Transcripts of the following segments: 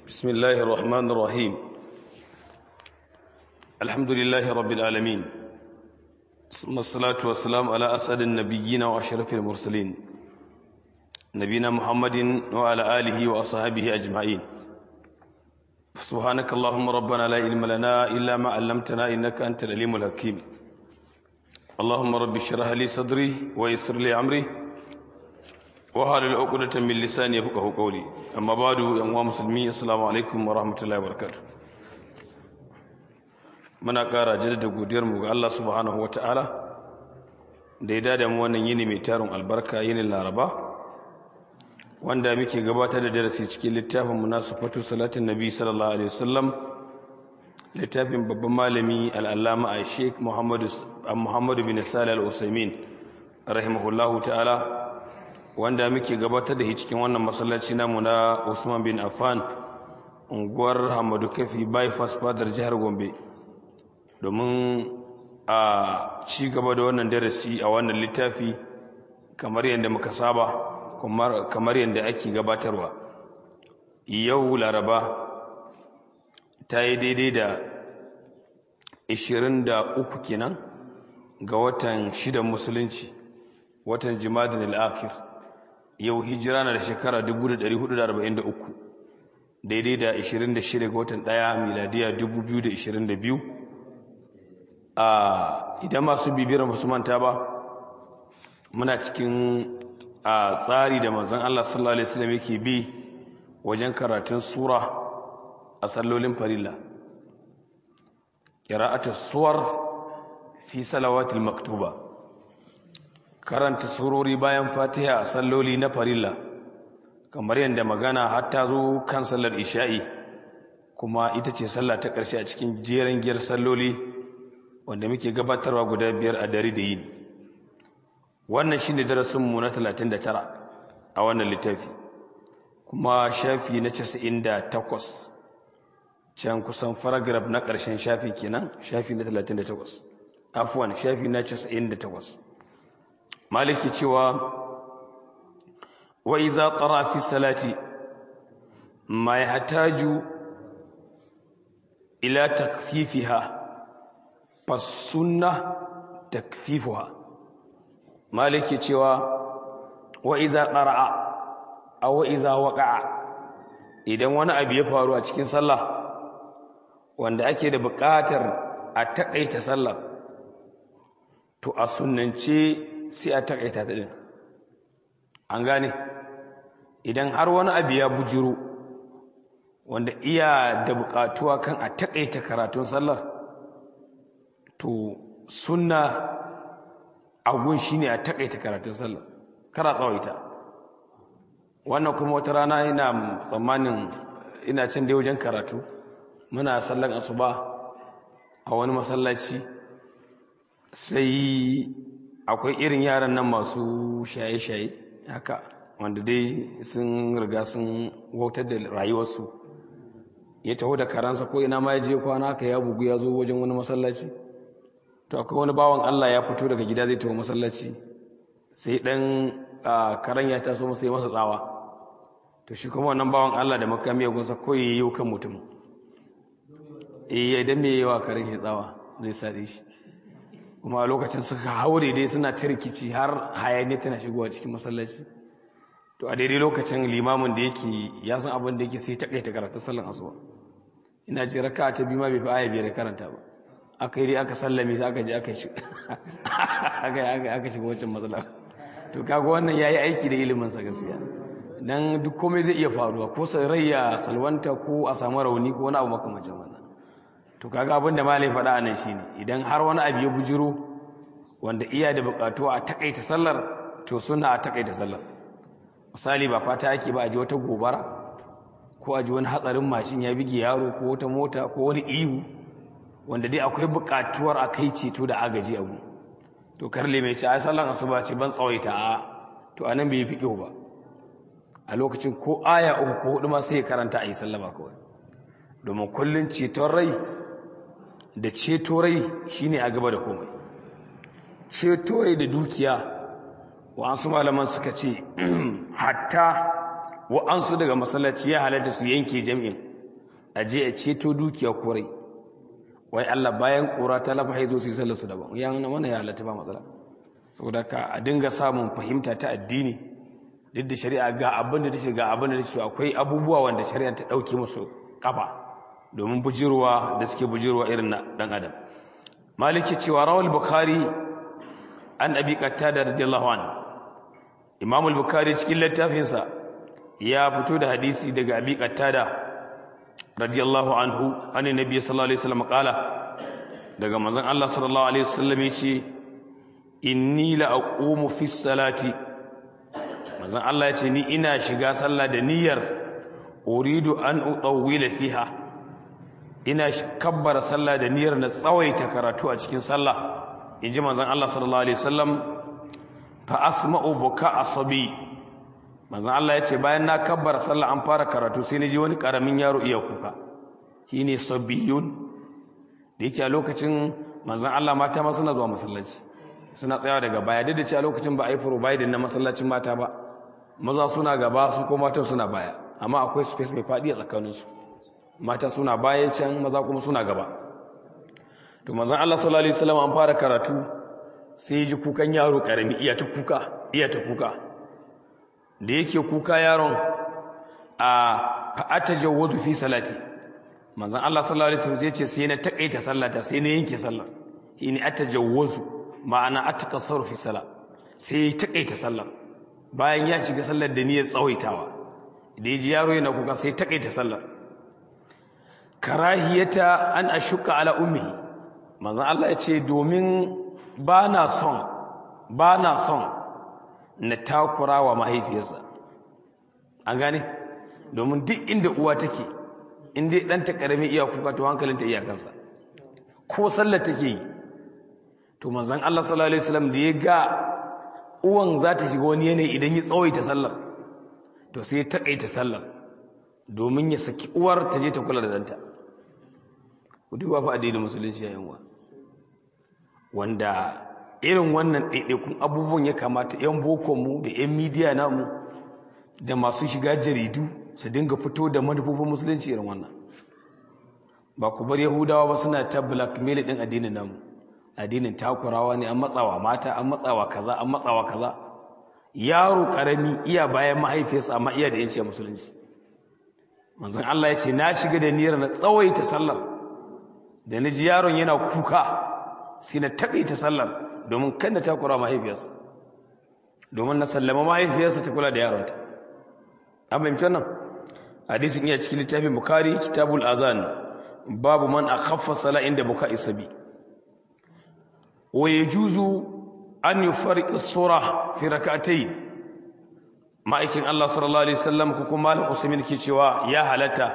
بسم الله الرحمن الرحيم الحمد لله رب العالمين ثم الصلاة والسلام على أسعد النبيين وأشرف المرسلين نبينا محمد وعلى آله وأصحابه أجمعين سبحانك اللهم ربنا لا علم لنا إلا ما علمتنا إنك أنت العليم الحكيم اللهم رب اشرح لي صدري ويسر لي أمري wahalar ukudatan min lisani yafqahu qawli amma ba'du yan uwa musulmi assalamu alaikum wa rahmatullahi wa barakatuh muna ƙara jaddada godiyar mu ga Allah subhanahu ta'ala da ya dada mu wannan yini mai tarin albarka yinin laraba wanda muke gabatar da darasi cikin littafin munasafatu salatin nabi sallallahu alaihi wasallam littafin babban malami al-allama a sheikh muhammadu muhammadu bin salih al-usaimin rahimahullahu ta'ala wanda muke gabatar da shi cikin wannan masallaci namu na Usman bin Affan unguwar Hamadu Kafi bypass fadar jihar Gombe domin a ci gaba da wannan darasi a wannan littafi kamar yadda muka saba kamar yadda ake gabatarwa yau laraba ta yi daidai da 23 kenan ga watan shidan musulunci watan jimadin al'akir yau hijira na da shekara 1443 daidai da 26 ga watan 1 miladiya 2022 a idan masu bibiyar masu manta ba muna cikin a tsari da manzon Allah sallallahu alaihi wasallam yake bi wajen karatun sura a sallolin farilla qira'atu suwar fi salawatil maktuba karanta surori bayan fatiha a salloli na farilla kamar yadda magana har ta zo kan sallar isha'i kuma ita ce sallah ta ƙarshe a cikin jeren giyar salloli wanda muke gabatarwa guda biyar a dare da yini wannan shine darasinmu na 39 a wannan littafi kuma shafi na 98 can kusan paragraph na ƙarshen shafi kenan shafi na 38 afuwan shafi na 98 maliki cewa wa iza tara fi salati ma yahtaju ila takfifiha fasunna takfifuha maliki cewa wa iza qara'a aw iza waqa'a idan wani abu ya faru a cikin sallah wanda ake da buƙatar a takaita sallah to a sunnance sai a takaita ta din an gane idan har wani abu ya bujiro wanda iya da bukatuwa kan a takaita karatun sallar to sunna agun shine a takaita karatun sallar kara tsawaita wannan kuma wata rana ina tsammanin ina can da wajen karatu muna sallan asuba a wani masallaci sai akwai irin yaran nan masu shaye-shaye haka wanda dai sun riga sun wautar da rayuwarsu ya taho da karansa ko ina ma ya je kwana haka ya bugu ya zo wajen wani masallaci to akwai wani bawan Allah ya fito daga gida zai taho masallaci sai dan karan ya taso masa ya masa tsawa to shi kuma wannan bawan Allah da makami ya gunsa ko yayi kan mutum eh idan me yawa karan ya tsawa zai sare shi kuma a lokacin suka haure dai suna ta rikici har hayaniya tana shigowa cikin masallaci to a daidai lokacin limamin da yake ya san abin da yake sai ta kaita karatun sallan asuba ina ji raka ta biyu ma bai fi aya biyar karanta ba aka yi dai aka sallame sai aka je aka shi aka aka shiga wancan matsala to kaga wannan yayi aiki da ilimin sa gaskiya dan duk komai zai iya faruwa ko rai ya salwanta ko a samu rauni ko wani abu makamancin wannan to kaga abin da malai faɗa a nan shine idan har wani abu ya bujiro wanda iya da buƙatu a takaita sallar to suna a takaita sallar misali ba fata ake ba a ji wata gobara ko a ji wani hatsarin mashin ya bige yaro ko wata mota ko wani ihu wanda dai akwai buƙatuwar a kai ceto da agaji abu to karle mai ce ai sallan asuba ce ban tsawaita a to anan bai fiƙihu ba a lokacin ko aya uku ko hudu ma sai karanta a yi sallama kawai domin kullun ceton rai da ceto rai shine a gaba da komai ceto rai da dukiya wa'ansu malaman suka ce hatta wa'ansu daga masallaci ya halatta su yanke jam'in a je a ceto dukiya korai wai Allah bayan ƙura ta lafa haizo su yi sallar su daban ya nuna mana ya halatta ba matsala saboda ka a dinga samun fahimta ta addini duk da shari'a ga abin da take ga abin da take akwai abubuwa wanda shari'a ta dauke musu kafa domin bujirwa da suke bujirwa irin na dan adam maliki cewa rawal bukhari an abi qattada radiyallahu anhu imam al-bukhari cikin littafinsa ya fito da hadisi daga abi qattada radiyallahu anhu annabi nabi sallallahu alaihi wasallam kala daga manzon Allah sallallahu alaihi wasallam yace inni la aqumu fi salati manzon Allah yace ni ina shiga sallah da niyyar uridu an utawwila fiha ina kabbara sallah da niyyar na tsawaita karatu a cikin sallah inji manzon Allah sallallahu alaihi wasallam fa asma'u buka asabi manzon Allah ya ce bayan na kabbara sallah an fara karatu sai na ji wani karamin yaro iya kuka shine sabiyun da yake a lokacin manzon Allah mata ma suna zuwa masallaci suna tsayawa daga baya duk da cewa lokacin ba a yi providing na masallacin mata ba maza suna gaba su ko matan suna baya amma akwai space mai faɗi a tsakaninsu mata suna baya can maza kuma suna gaba to manzon Allah sallallahu alaihi wasallam an fara karatu sai ji kukan yaro karami iya ta kuka iya ta kuka da yake kuka yaron a fa'ata jawwazu fi salati manzon Allah sallallahu alaihi wasallam ce sai na takaita sallata sai na yanke sallar shine atajawwazu ma'ana atakasaru fi sala sai ya takaita sallar bayan ya shiga sallar da niyyar tsawaitawa da yaji yaro yana kuka sai takaita sallar karahiyata an ashuka ala ummihi manzon Allah ya ce domin ba na son ba na son na takura wa mahaifiyarsa an gane domin duk inda uwa take inda ɗanta ƙarami iya kuka to hankalinta iyakansa ko sallar take yi to manzan Allah sallallahu alaihi wasallam da ya ga uwan za ta shiga wani yanayi idan ya tsawaita sallar to sai ya taƙaita sallar domin ya saki uwar ta je ta kula da danta ku duba fa addinin musulunci yayin wa wanda irin wannan ɗaiɗaikun abubuwan ya kamata 'yan bokonmu da 'yan midiya namu da masu shiga jaridu su dinga fito da manufofin musulunci irin wannan ba ku bar yahudawa ba suna ta blackmail ɗin addinin namu addinin takurawa ne an matsawa mata an matsawa kaza an matsawa kaza yaro ƙarami iya bayan mahaifiyarsa amma iya da yanci a musulunci manzon Allah ya ce na shiga da niyyar na tsawaita sallar da na ji yaron yana kuka sai na takaita sallar domin kan da takura mahaifiyarsa domin na sallama mahaifiyarsa ta kula da yaronta an fahimci wannan hadisin iya cikin littafin bukari kitabul azan babu man akhaffa sala inda buka isabi wa yajuzu an yufarriq sura fi rak'atayn ma'aikin Allah sallallahu alaihi wasallam ko kuma malam usaimin ke cewa ya halatta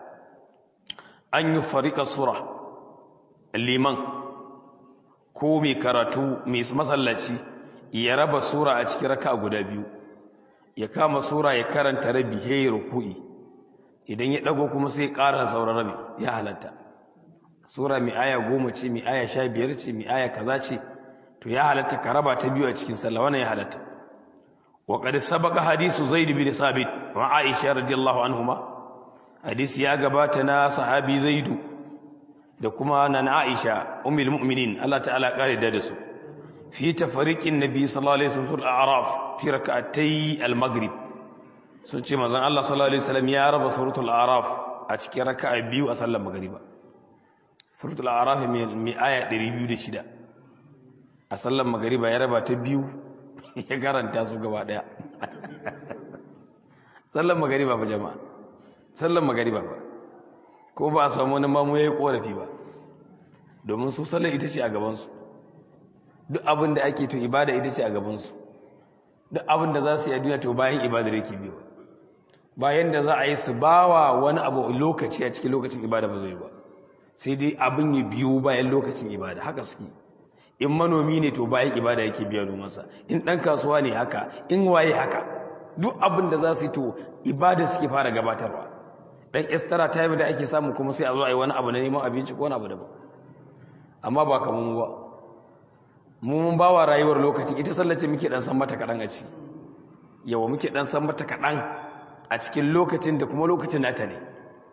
an yufarriq sura liman ko mai karatu mai masallaci ya raba sura a cikin raka guda biyu ya kama sura ya karanta rabi ya yi ruku'i idan ya ɗago kuma sai ƙara sauran rabi ya halatta sura mai aya goma ce mai aya sha biyar ce mai aya kaza ce to ya halatta ka raba ta biyu a cikin sallah wannan ya halatta wa qad sabaqa hadisu zaid bin sabit wa aisha radiyallahu anhuma hadisi ya gabata na sahabi zaidu da kuma nan Aisha ummul mu'minin Allah ta'ala kare da su fi tafariqin nabi sallallahu alaihi wasallam al-a'raf fi rak'atay al-maghrib sun ce manzon Allah sallallahu alaihi wasallam ya raba suratul a'raf a cikin raka'a biyu a sallar magriba suratul a'raf mai aya 206 a sallar magriba ya raba ta biyu ya karanta su gaba daya sallar magriba ba jama'a sallar magriba ba ko ba a samu wani mamu ya yi korafi ba domin su sallar ita ce a gabansu duk abin da ake to ibada ita ce a gabansu duk abin da za su yi a duniya to bayan ibada da yake biyu bayan da za a yi su ba wa wani abu lokaci a cikin lokacin ibada ba zai ba sai dai abin ya biyu bayan lokacin ibada haka suke in manomi ne to bayan ibada yake biya nomansa in ɗan kasuwa ne haka in waye haka duk abin da za su yi to ibada suke fara gabatarwa dan estara time da ake samu kuma sai a zo a yi wani abu na neman abinci ko wani abu daban amma ba kamar mu ba mu mun ba wa rayuwar lokaci ita sallace muke dan san mata kaɗan a ci yawa muke dan san mata kaɗan a cikin lokacin da kuma lokacin nata ne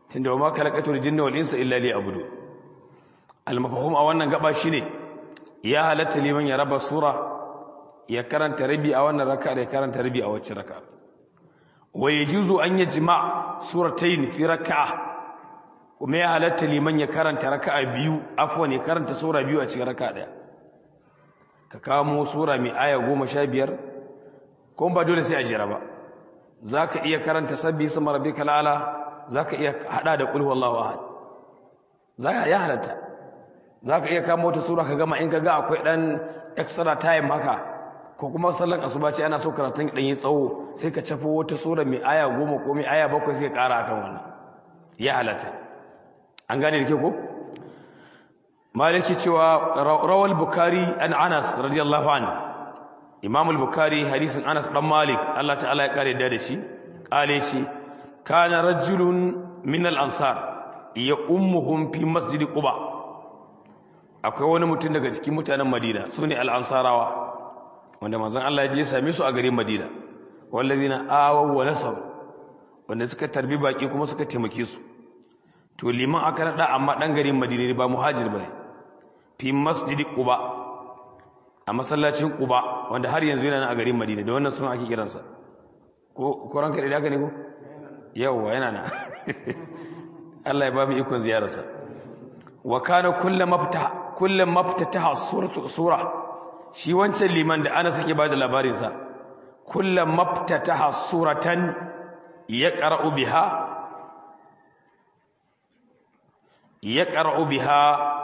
tunda ma khalaqatul jinna wal insa illa liya'budu al mafhum a wannan gaba shine ya halatta liman ya raba sura ya karanta rabi a wannan raka'a da ya karanta rabi a wacce raka'a wa yajuzu an yajma suratayn fi raka'a kuma ya halatta liman ya karanta raka'a biyu afwan ya karanta sura biyu a cikin raka'a daya ka kamo sura mai aya goma sha biyar kuma ba dole sai a jira ba za ka iya karanta sabbi sama rabbi kalala za ka iya hada da ƙulhu Allah ahad za ka iya halatta za ka iya kamo wata sura ka gama in ka ga akwai ɗan extra time haka ko kuma sallan asuba ce ana so karatun ɗan yi tsawo sai ka cafo wata sura mai aya goma ko mai aya bakwai sai ka ƙara akan wannan ya halatta an gane da ke ko maliki cewa rawal bukari an anas radiyallahu anhu imam al-bukhari hadisin anas dan malik Allah ta'ala ya kare da shi kale shi kana rajulun min al-ansar ya ummuhum fi masjid quba akwai wani mutum daga cikin mutanen madina sune al-ansarawa wanda manzon Allah ya je ya same su a garin madina wallazina awaw wa nasab wanda suka tarbi baki kuma suka taimake su to liman aka nada amma dan garin madina ba muhajir bane fi masjid quba a masallacin Quba wanda har yanzu yana nan a garin Madina da wannan suna ake kiransa ko ko ranka da haka ne ko yawa yana nan Allah ya ba mu ikon ziyararsa wa kana kullu mafta kullu maftataha suratu sura shi wancan liman da ana sake bada labarin sa kullu maftataha suratan yaqra'u biha yaqra'u biha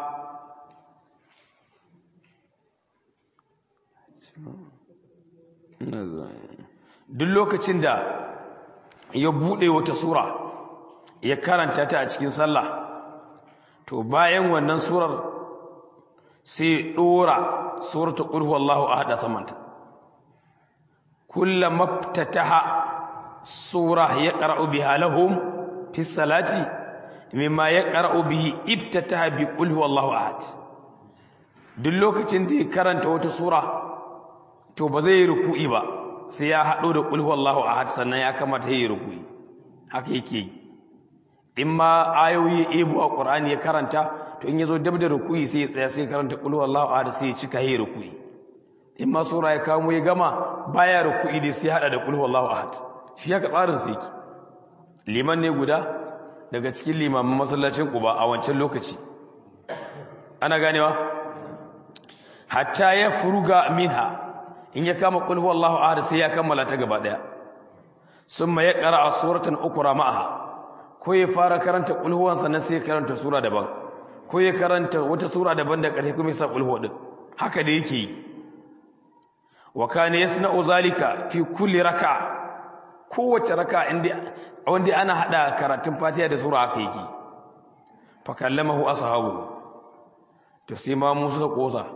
duk lokacin da ya buɗe wata sura ya karanta ta a cikin sallah to bayan wannan surar sai ɗora surata ƙulhu Allahu a haɗa samanta kullum maftataha sura ya ƙara'u biha lahum fi salati mimma ya ƙara'u bihi ibtataha bi ƙulhu Allahu ahad duk lokacin da ya karanta wata sura to ba zai yi ruku'i ba sai ya haɗo da ƙulhu Allahu ahad sannan ya kamata ya yi ruku'i haka yake yi in ma ayoyi ya ebo a ƙur'ani ya karanta to in ya zo dab da ruku'i sai ya tsaya sai ya karanta ƙulhu Allahu ahad sai ya cika ya yi ruku'i in ma sura ya kamo ya gama baya ruku'i dai sai haɗa da ƙulhu Allahu ahad shi haka tsarin su yake liman ne guda daga cikin limamin masallacin Quba a wancan lokaci ana ganewa hatta ya furuga minha in ya kama qul huwallahu ahad sai ya kammala ta gaba daya summa ya qara'a suratan ukra ma'aha ko ya fara karanta qul huwan sannan sai ya karanta sura daban ko ya karanta wata sura daban da ƙarshe kuma ya sa qul huwa din haka da yake yi wa kana yasna'u zalika fi kulli raka kowace raka inda wanda ana hada karatun fatiha da sura haka yake fa kallamahu ashabu to sai ma mu suka kosa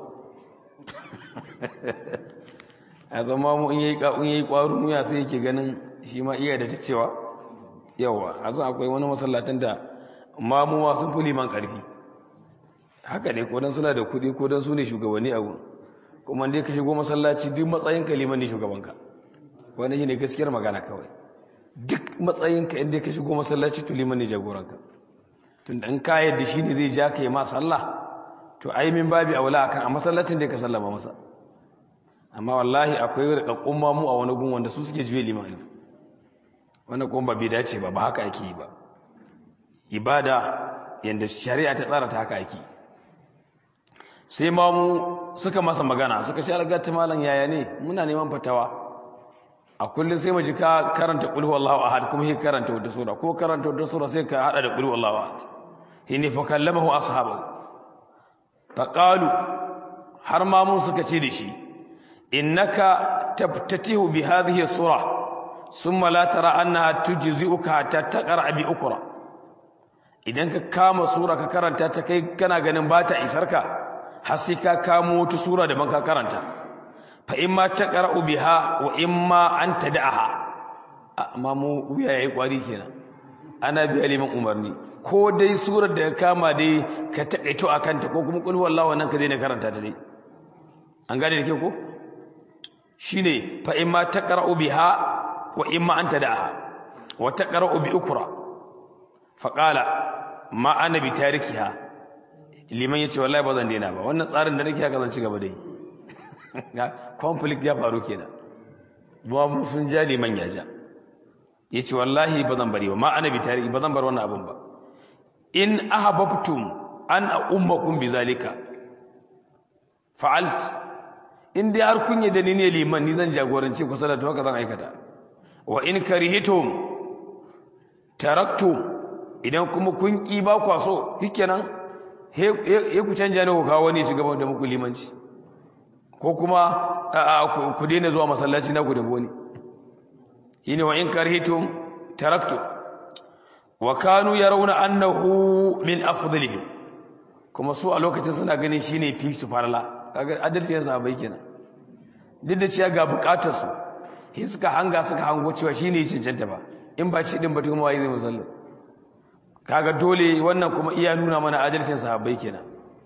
a zama mu in yayi in yayi kwaru mu ya sai yake ganin shi ma iya da ta cewa yawa a san akwai wani masallatan da mamuwa sun fi liman karfi haka ne ko dan suna da kuɗi ko dan su ne shugabanni a gun kuma dai ka shigo masallaci duk matsayin ka liman ne shugabanka wani shine gaskiyar magana kawai duk matsayin ka inda ka shigo masallaci to liman ne jagoranka tunda in ka yadda shi ne zai ja ka yi ma sallah to ai min babi aula akan a masallacin da ka sallama masa amma wallahi akwai rikakkun mamu a wani gun wanda su suke juye limani wannan kuma ba bai dace ba ba haka ake yi ba ibada yanda shari'a ta tsara ta haka ake sai mamu suka masa magana suka ce algata malam yaya ne muna neman fatawa a kullum sai mu ji ka karanta qul huwallahu ahad kuma sai karanta wata sura ko karanta wata sura sai ka hada da qul huwallahu ahad hini fa kallamahu ashabu faqalu har mamu suka ce da shi innaka tabtatihu bi hadhihi sura thumma la tara annaha tujzi'uka hatta taqra bi ukra idan ka kama sura ka karanta ta kai kana ganin ba ta isarka har sai ka kamo wata sura da ban ka karanta fa imma taqra'u biha wa imma an tad'aha amma mu wuya yayi kwari kenan ana biya liman umarni ko dai surar da ka kama dai ka takaito akan ta ko kuma qul huwallahu nan ka daina karanta ta dai an gane da ke ko shine fa imma taqra'u biha wa imma an tad'aha wa taqra'u bi ukra faqala ma ana bi tarikiha liman yace wallahi ba zan daina ba wannan tsarin da nake haka zan ci gaba da yi conflict ya faru kenan ba mu sun ja liman ya ja yace wallahi ba zan bari ba ma ana bi tariki ba zan bar wannan abun ba in ahabbtum an ummakum bizalika fa'alt in dai har kun yi da ni ne liman ni zan jagoranci ku salatu haka zan aikata wa in karihitum taraktum idan kuma kun ki ba ku so shikenan he ku canja ne ku kawo wani shi gaba da muku limanci ko kuma ku daina zuwa masallaci na ku da wani shine wa in karihitum taraktum wa kanu yarawna annahu min afdalihim kuma su a lokacin suna ganin shine fi su farla kaga adalci yan sahabbai kenan duk da cewa ga bukatar su sai suka hanga suka hango cewa shine cancanta ba in ba shi din ba kuma wai zai musalla kaga dole wannan kuma iya nuna mana adalcin sahabbai kenan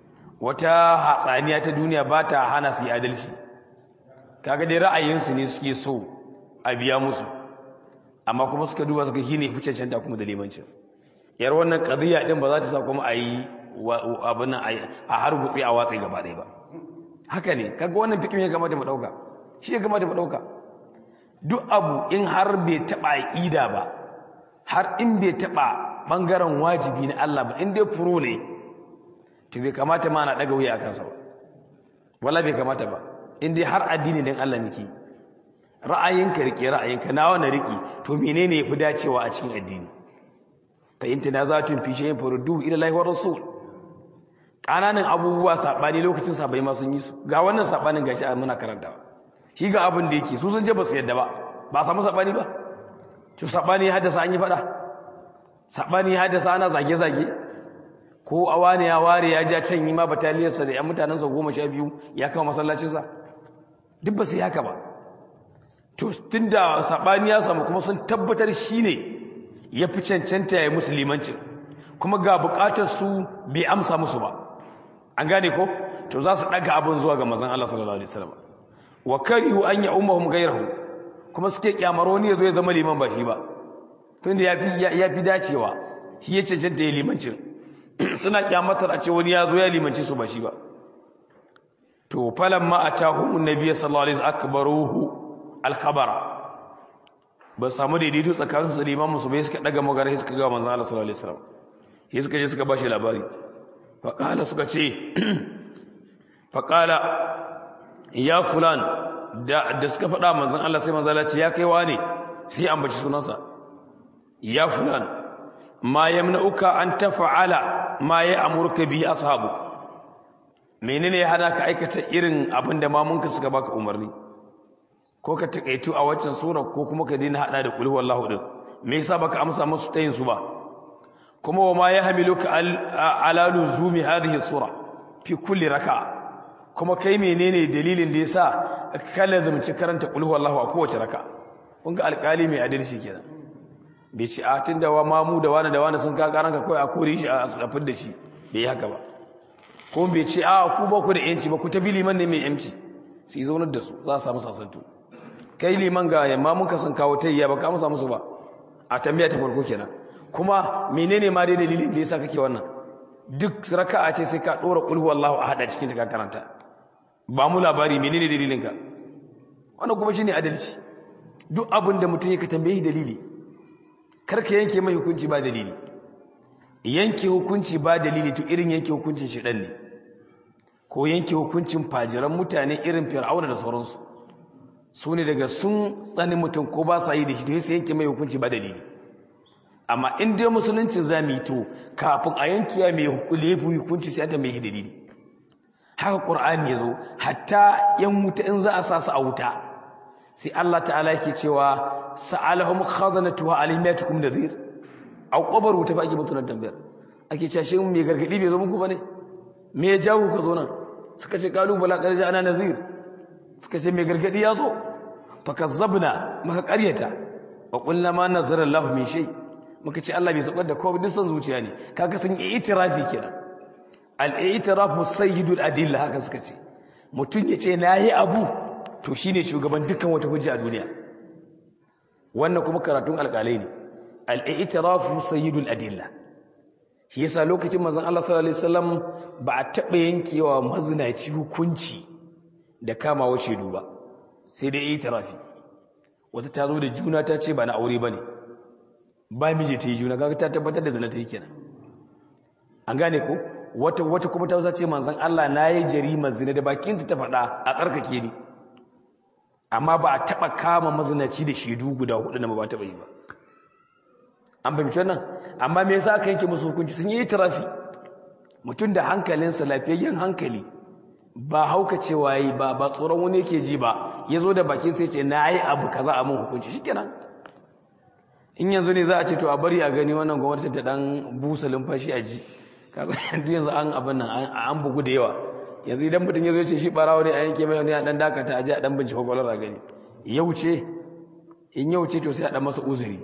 wata hatsaniya ta duniya ba ta hana su yi adalci kaga dai ra'ayinsu ne suke so a biya musu amma kuma suka duba suka shine fi cancanta kuma da limancin yar wannan qadiya din ba za ta sa kuma a yi abin nan a harbutse a watsi gaba ɗaya ba haka ne kaga wannan fikin ya kamata mu ɗauka shi ya kamata mu ɗauka duk abu in har bai taɓa aƙida ba har in bai taɓa ɓangaren wajibi na Allah ba in dai furo ne to bai kamata ma na ɗaga wuya a kansa ba wala bai kamata ba in dai har addini don Allah muke ra'ayinka rike ra'ayinka nawa na riki to menene yafi dacewa a cikin addini fa in tanazatun fi shay'in farudduhu ila Allah wa rasul kananan abubuwa sabani lokacin sabai ma sun yi su ga wannan sabanin gashi a muna karantawa shi ga abin da yake su sun je ba su yadda ba ba samu sabani ba to sabani ya haddasa an yi fada sabani ya haddasa ana zage zage ko awani ya ware ya ja can yi ma bataliyarsa da yan mutanensa goma sha biyu ya kama masallacinsa duk ba su yi haka ba to tunda sabani ya samu kuma sun tabbatar shine ya fi cancanta ya musulmancin kuma ga bukatar su bai amsa musu ba an gane ko to za su daga abin zuwa ga manzon Allah sallallahu alaihi wasallam wa karihu an ya ummahum ghayrahu kuma suke kyamar wani yazo ya zama liman ba shi ba tunda yafi yafi dacewa shi ya cancanta ya limancin suna kyamatar a ce wani ya zo ya limanci su ba shi ba to falamma atahum annabiy sallallahu alaihi wasallam akbaruhu alkhabara ba samu daidaito tsakanin su da imamu su bai suka daga magana suka ga manzon Allah sallallahu alaihi wasallam sai suka je suka bashi labari fa qala suka ce fa qala ya fulan da da suka faɗa manzon Allah sai manzon Allah ce ya kai wane sai ambaci sunansa ya fulan ma yamna'uka an tafa'ala ma ya amurka bi ashabu menene ya hana ka aikata irin abin da mamunka suka baka umarni ko ka takaitu a waccan sura ko kuma ka dina hada da qul huwallahu din me yasa baka amsa musu tayin su ba kuma wa ma yahmiluka ala luzumi hadhihi sura fi kulli raka'a kuma kai menene dalilin da yasa ka lazumci karanta qul huwallahu a kowace raka'a kun ga alƙali mai adalci kenan bai ci a tunda wa mamu da wani da wani sun ka karanka kai a kore shi a safin da shi bai haka ba ko bai ce a ku ba ku da yanci ba ku ta bi liman ne mai yanci su yi zaunar da su za su samu sasantu kai liman ga yamma muka sun kawo ta iya ba ka musa musu ba a tambaya ta farko kenan kuma menene ma dai dalilin da yasa kake wannan duk raka'a ce sai ka dora qul huwallahu ahad a cikin ta ka karanta ba mu labari menene dalilin ka wannan kuma shine adalci duk abin da mutum yake tambaye dalili kar ka yanke mai hukunci ba dalili yanke hukunci ba dalili to irin yanke hukuncin shedan ne ko yanke hukuncin fajiran mutane irin fir'auna da sauransu su ne daga sun tsani mutum ko ba sa yi da shi to sai yanke mai hukunci ba dalili amma in dai musulunci za mu yi to kafin a yanke ya mai hukunci sai ta mai dalili haka qur'ani ya zo hatta yan wuta in za a sa su a wuta sai Allah ta'ala yake cewa sa'alahum khazanatuha alayhim yatukum nadhir a kobar wuta ba ake mutunan tambayar ake cewa shi mai gargadi bai zo muku bane me ya jawo ka zo nan suka ce kalu bala qad ana nazir suka ce mai gargadi ya zo fakazzabna maka ƙaryata wa qulna ma nazara Allah min shay muka ce Allah bai saukar da komai disan zuciya ne kaga sun yi itirafi kenan al-i'tirafu sayyidul adilla haka suka ce mutun ya ce nayi abu to shine shugaban dukkan wata hujja a duniya wannan kuma karatun alƙalai ne al-i'tirafu sayyidul adilla shi yasa lokacin manzon Allah sallallahu alaihi wasallam ba a taɓa yankewa mazinaci hukunci da kamawa shaidu ba sai dai yi tarafi wata ta zo da juna ta ce ba na aure ba ne ba miji ta yi juna kaga ta tabbatar da zina ta yi kenan an gane ko wata wata kuma ta ce manzon Allah na yi jarima zina da bakinta ta faɗa a tsarkake ni amma ba a taɓa kama mazinaci da shaidu guda hudu na ba taɓa yi ba an fahimci wannan amma me yasa aka yanke musu hukunci sun yi tarafi mutum da hankalinsa lafiyayyen hankali ba hauka cewa yi ba ba tsoron wani yake ji ba ya zo da bakin sai ce na yi abu kaza a mun hukunci shikenan in yanzu ne za a ce to a bari a gani wannan gwamnati ta dan busa lumfashi a ji kaza yanzu an abin nan an bugu da yawa yanzu idan mutum ya zo ce shi barawo ne a yanke mai wani a dan dakata a ji a dan bincike kwakwalwar a gani yau ce in yau ce to sai a dan masa uzuri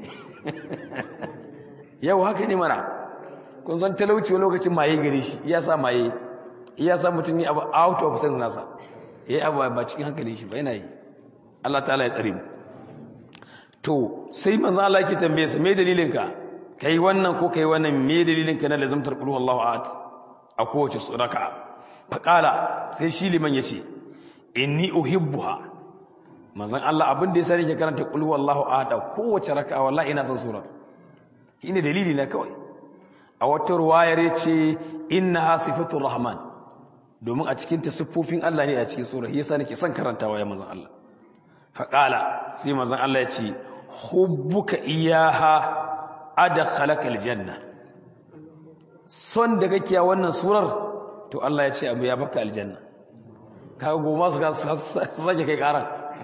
yau haka ne mana kun san talauci wani lokacin maye gare shi iya sa maye iya sa mutum yi abu out of sense nasa ya yi abu ba cikin hankali shi ba yana yi Allah ta'ala ya tsare mu to sai manzo Allah yake tambaye su me dalilin ka kai wannan ko kai wannan me dalilin ka na lazimtar qul huwallahu ahad a kowace raka'a faqala sai shi liman yace inni uhibbuha manzon Allah abin da yasa nake karanta qul huwallahu ahad a kowace raka'a wallahi ina son surar shine dalili na kawai a wata ruwayar yace innaha sifatur rahman domin a cikin ta siffofin Allah ne a cikin sura yasa nake son karantawa ya manzon Allah faqala sai manzon Allah yace hubbuka iyaha adkhalaka aljanna son da kake a wannan surar to Allah ya ce abu ya baka aljanna kaga goma su sake kai karan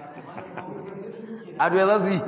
ado ya za su yi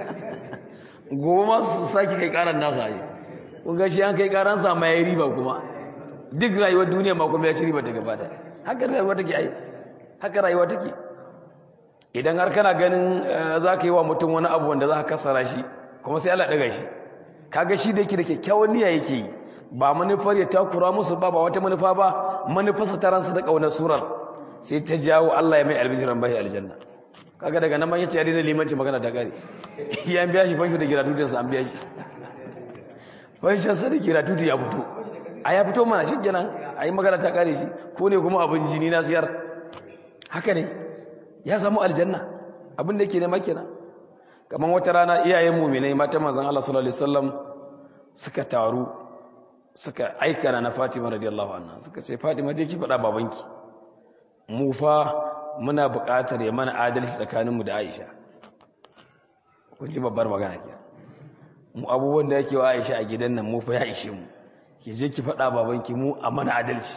goma su sake kai karan nasa yi kun ga shi an kai karan sa ma ya riba kuma duk rayuwar duniya ma kuma ya ci riba daga bada haka rayuwa take ai haka rayuwa take idan har kana ganin za ka yi wa mutum wani abu wanda za ka kasara shi kuma sai Allah daga shi kaga shi da yake da kyakkyawan niyya yake yi ba manufar ya takura musu ba ba wata manufa ba manufarsa ta ransa da kaunar surar sai ta jawo Allah ya mai albijiran bai aljanna kaga daga nan man yace ya daina limanci magana da gari ya biya shi fansho da giratutin sa an biya shi fansho sa da giratuti ya fito a ya fito mana shikenan ayi magana ta kare shi ko ne kuma abin jini na siyar haka ne ya samu aljanna abin da yake nema kenan kamar wata rana iyayen mu'minai mata manzon Allah sallallahu alaihi wasallam suka taru suka aika na Fatima radiyallahu anha suka ce Fatima je ki faɗa babanki mu fa muna buƙatar ya mana adalci tsakaninmu da Aisha kun ji babbar magana ke mu abubuwan da yake wa Aisha a gidan nan mu fa ya ishe mu ki je ki faɗa babanki mu a mana adalci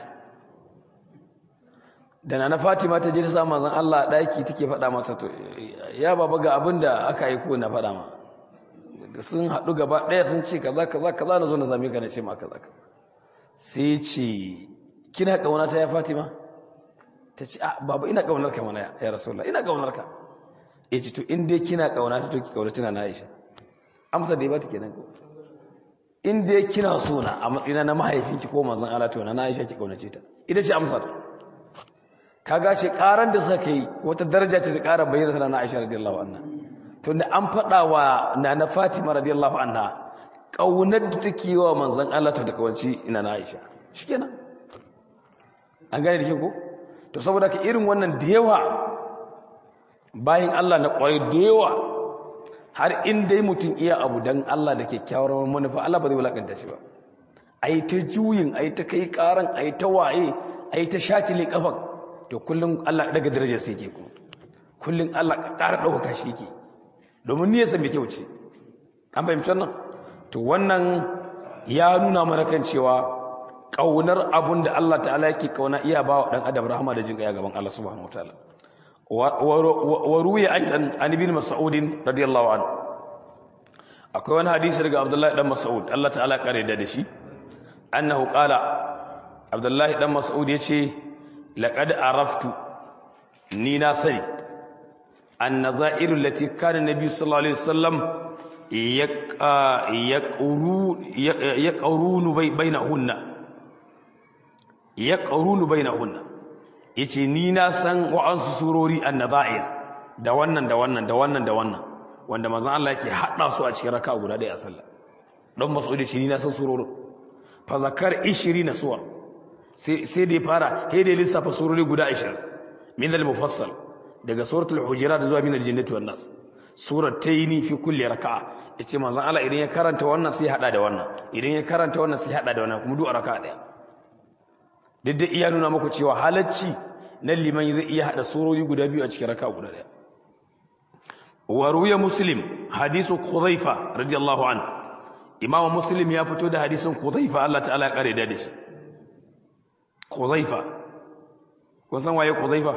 da na Fatima ta je ta samu manzon Allah a daki take faɗa masa to ya baba ga abin da aka yi ko na faɗa ma sun haɗu gaba ɗaya sun ce kaza kaza kaza na zo na same ka na ce ma kaza kaza sai ce kina kauna ta ya Fatima ta ce ah baba ina kaunar ka mana ya rasulullah ina kaunar ka ya ce to in dai kina kauna ta to ki kauna tana na Aisha amsa da ya bata kenan ko in dai kina so na a matsayina na mahaifinki ko manzon Allah to na Aisha ki kaunace ta ita ce amsar kaga ce karan da suka yi wata daraja ce ta kara bayyana tana na Aisha radiyallahu anha to da an faɗa wa nana Fatima radiyallahu anha kaunar da take yi wa manzon Allah to da kawanci ina na Aisha shikenan an gane da ko to saboda ka irin wannan da yawa bayan Allah na kwarai da yawa har in dai mutum iya abu dan Allah da kyakkyawar manufa Allah ba zai wulakanta shi ba ai ta juyin ai ta kai karan ai ta waye ai ta shatile kafan to kullum Allah daga darajar sai yake kuma kullum Allah ƙara ɗaukaka shi yake domin niyyarsa mai kyau ce an fahimci wannan to wannan ya nuna mana kan cewa ƙaunar abun da Allah ta'ala yake kauna iya ba wa ɗan adam rahama da jin ƙaya gaban Allah subhanahu wataala wa ruwiya aidan an ibn mas'ud radiyallahu anhu akwai wani hadisi daga Abdullahi dan Mas'ud Allah ta'ala kare da shi annahu qala Abdullahi dan Mas'ud yace laqad araftu ni na sani annazairu lati kana nabi sallallahu alaihi wasallam yaqurunu bainahunna yaqurunu bainahunna yace ni na san wa'ansu surori annazair da wannan da wannan da wannan da wannan wanda manzon Allah yake hada su a cikin raka'a guda ɗaya a sallah dan mas'udi shi ni na san surorin fa zakar 20 suwar sai sai da fara sai da lissafa surori guda 20 min al-mufassal daga suratul hujurat zuwa min al-jannati wan nas surar tayni fi kulli raka'a yace manzon Allah idan ya karanta wannan sai hada da wannan idan ya karanta wannan sai hada da wannan kuma duk raka'a daya duk da iya nuna muku cewa halacci na liman zai iya hada surori guda biyu a cikin raka'a guda daya wa ruya muslim hadisu khudhaifa radiyallahu an imamu muslim ya fito da hadisin khudhaifa Allah ta'ala ya kare da shi khudhaifa kun san waye khudhaifa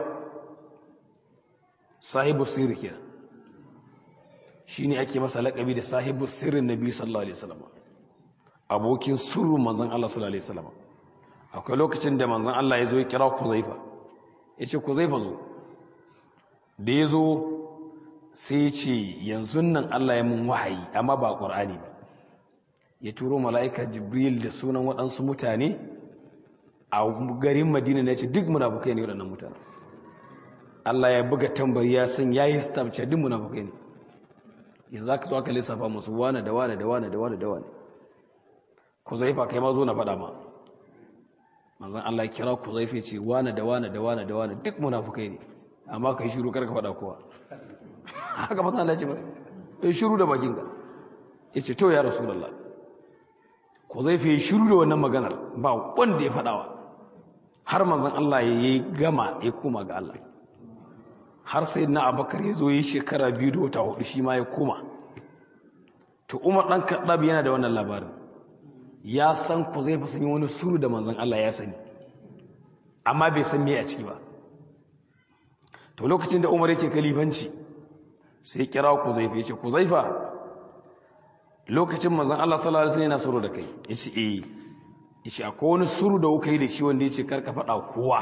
sahibu sirri kenan shine ake masa laƙabi da sahibu sirrin nabi sallallahu alaihi wasallam abokin sirrin manzon Allah sallallahu alaihi wasallam akwai lokacin da manzon Allah ya zo ya kira Kuzaifa yace Kuzaifa zo da ya zo sai ya ce yanzu nan Allah ya mun wahayi amma ba Qur'ani ba ya turo mala'ika Jibril da sunan waɗansu mutane a garin Madina ne ce duk munafukai ne waɗannan mutane Allah ya buga tambari ya san yayi stamp ce duk munafukai ne yanzu aka zo aka lissafa musu wane da wane da wane da wane da wane ku zaifa kai ma zo na faɗa ma manzan Allah ya kira ku zaifa ce wane da wane da wane da wane duk munafukai ne amma ka yi shiru karka faɗa kowa haka masa Allah ya ce masa ya shiru da bakin ka ya ce to ya rasulallah ku zaifa ya shiru da wannan maganar ba wanda ya faɗawa har manzan Allah ya yi gama ya koma ga Allah har sai na abakar ya zo yi shekara biyu da wata hudu shi ma ya koma to umar ɗan kaɗab yana da wannan labarin ya san ku zai fi sanya wani suru da manzan Allah ya sani amma bai san me a ciki ba to lokacin da umar yake kalifanci sai kira ku zai fi ce ku zai fa lokacin manzan Allah sallallahu alaihi wasallam yana suru da kai yace eh yace akwai wani suru da kuka yi da shi wanda yace karka faɗa kowa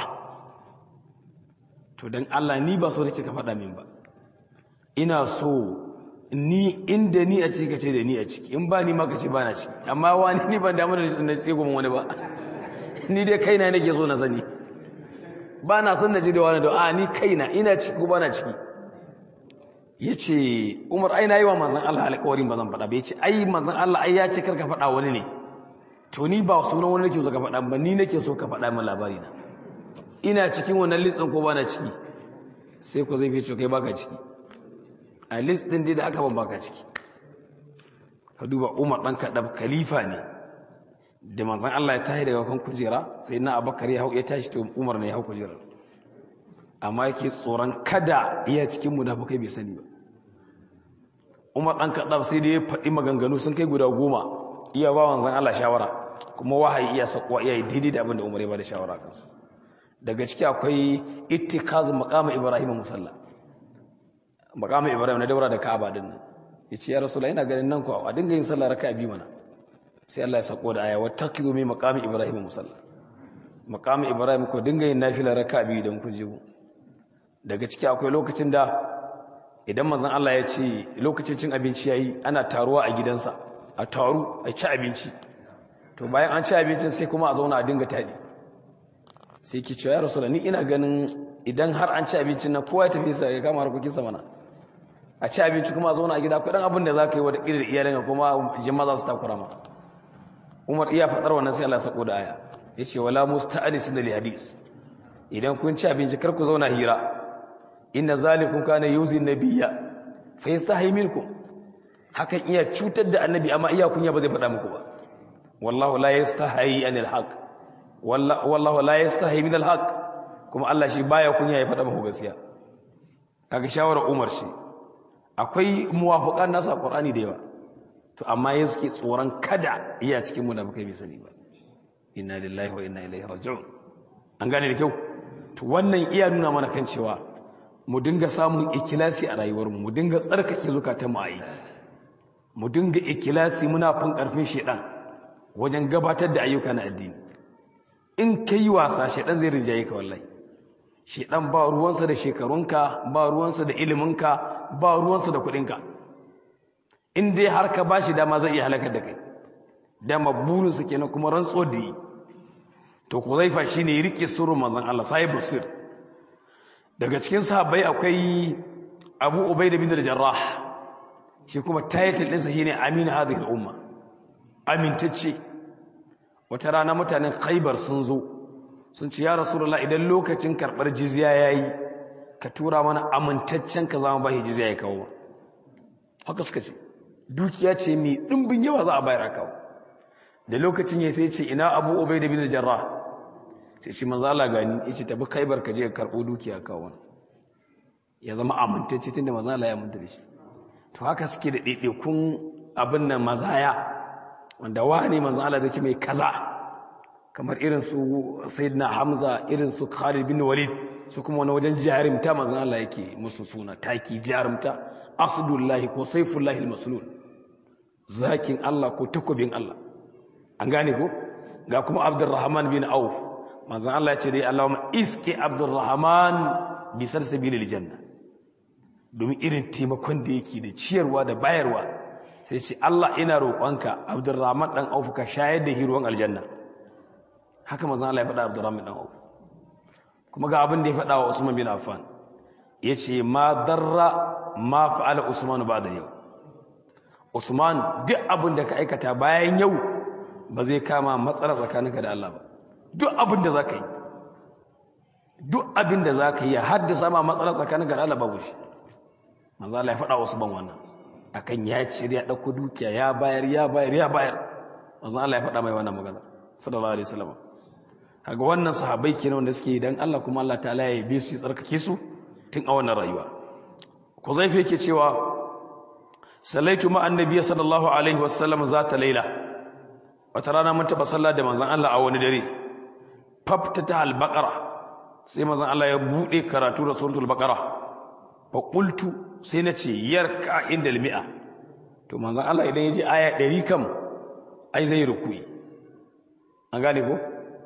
to don Allah ni ba so nake ka faɗa min ba ina so ni inda ni a ciki ka ce da ni a ciki in ba ni ma ka ce ba na ciki amma wani ni ban damu da na tsegun wani ba ni dai kaina nake so na sani ba na son na ji da wani da a ni kaina ina ciki ko ba na ciki ya ce umar ai na yi wa manzan Allah alƙawarin ba zan faɗa ba ya ce ai manzan Allah ai ya ce kar ka faɗa wani ne to ni ba sunan wani nake so ka faɗa ba ni nake so ka faɗa min labari na ina cikin wannan listin ko bana ciki sai ku zai fice kai baka ciki a list din da aka ban baka ciki ka duba Umar dan Kadab khalifa ne da manzon Allah ya tashi daga kan kujera sai na Abubakar ya hau ya tashi to Umar ne ya hau kujerar amma yake tsoron kada iya cikin munafikai bai sani ba Umar dan Kadab sai da ya faɗi maganganu sun kai guda goma iya ba manzon Allah shawara kuma wahayi iya sakwa iya daidai da abin da Umar ya ba da shawara kansa daga ciki akwai ittikaz maqama ibrahim musalla maqama ibrahim na daura da ka'aba din nan yace ya rasulullahi ina ganin nan ko a dinga yin sallah raka'a biyu mana sai Allah ya sako da aya wattaqidu min maqami ibrahim musalla maqami ibrahim ko dinga yin nafila raka'a biyu dan kun je daga ciki akwai lokacin da idan manzon Allah ya ce lokacin cin abinci yayi ana taruwa a gidansa a taru a ci abinci to bayan an ci abincin sai kuma a zauna a dinga tadi sai ki ce ya rasulullah ni ina ganin idan har an ci abincin nan kowa ya tafi sa ya kama harkokin sa mana a ci abinci kuma a zauna a gida kudan abin da za ka yi wa da ƙirar iyalinka kuma jima za su takura ma umar iya faɗar wannan sai Allah sako da aya ya ce wala musta'alis na hadis idan kun ci abinci kar ku zauna hira inna zalikum kana yuzi nabiyya fa yastahi minkum hakan iya cutar da annabi amma iya kunya ba zai faɗa muku ba wallahu la yastahi anil haqq wallahu la yastahi min alhaq kuma Allah shi baya kunya ya faɗa muku gaskiya kaga shawara Umar shi akwai muwafiqan nasa Qur'ani da yawa to amma ya suke tsoron kada iya cikin munafikai bai sani ba inna lillahi wa inna ilaihi raji'un an gane da kyau to wannan iya nuna mana kan cewa mu dinga samun ikilasi a rayuwarmu mu dinga tsarkake zukatan mu ayi mu dinga ikilasi muna fin karfin shedan wajen gabatar da ayyuka na addini in kai wasa shedan zai rinjaye ka wallahi shedan ba ruwansa da shekarunka ba ruwansa da iliminka ba ruwansa da kudinka in dai har ka bashi dama zai iya halakar da kai dama burinsa kenan kuma rantso da yi to Huzaifa shine ya rike sirrin manzon Allah sahibu sir daga cikin sahabbai akwai Abu Ubaida bin Jarrah shi kuma title ɗinsa shine Amin hadhihi al-umma amintacce wata rana mutanen khaibar sun zo sun ce ya rasulullah idan lokacin karɓar jizya ya yi ka tura mana amintaccen ka zama bashi jizya ya kawo haka suka ce dukiya ce mai ɗimbin yawa za a bayar a kawo da lokacin ya sai ce ina abu obai da bin jarra sai ce maza Allah gani ya ce tabi khaibar ka je ka karɓo dukiya kawo ya zama amintacce tun da maza Allah ya aminta da shi to haka suke da ɗaiɗaikun abin nan mazaya wanda wani manzon Allah zai ce mai kaza kamar irin su sayyidina Hamza irin su Khalid bin Walid su kuma wani wajen jarumta manzon Allah yake musu suna taki jarumta asdullahi ko saifullahi almaslul zakin Allah ko takobin Allah an gane ko ga kuma Abdurrahman bin Auf manzon Allah ya ce dai Allahumma iski Abdurrahman bi salsabilil janna domin irin taimakon da yake da ciyarwa da bayarwa sai ce Allah ina roƙonka Abdurrahman dan Auf ka shayar da hiruwan aljanna haka manzon Allah ya faɗa Abdurrahman dan Auf kuma ga abin da ya faɗa wa Usman bin Affan yace ma darra ma fa'ala Usman ba'da yau Usman duk abin da ka aikata bayan yau ba zai kama matsala tsakaninka da Allah ba duk abin da zaka yi duk abin da zaka yi ya haddasa ma matsala tsakaninka da Allah babu shi manzo Allah ya faɗa wa Usman wannan akan ya cire ya ɗauko dukiya ya bayar ya bayar ya bayar manzon Allah ya faɗa mai wannan magana sallallahu alaihi wasallam kaga wannan sahabbai kenan wanda suke dan Allah kuma Allah ta'ala ya yabe su ya tsarkake su tun a wannan rayuwa ko zaifi yake cewa sallaitu ma annabi sallallahu alaihi wasallam zata laila wata rana mun taba sallah da manzon Allah a wani dare faftata al-baqara sai manzon Allah ya bude karatu da suratul baqara fa qultu sai na ce yarka inda mi'a to manzan Allah idan ya ji aya ɗari kam ai zai rukui an gane ko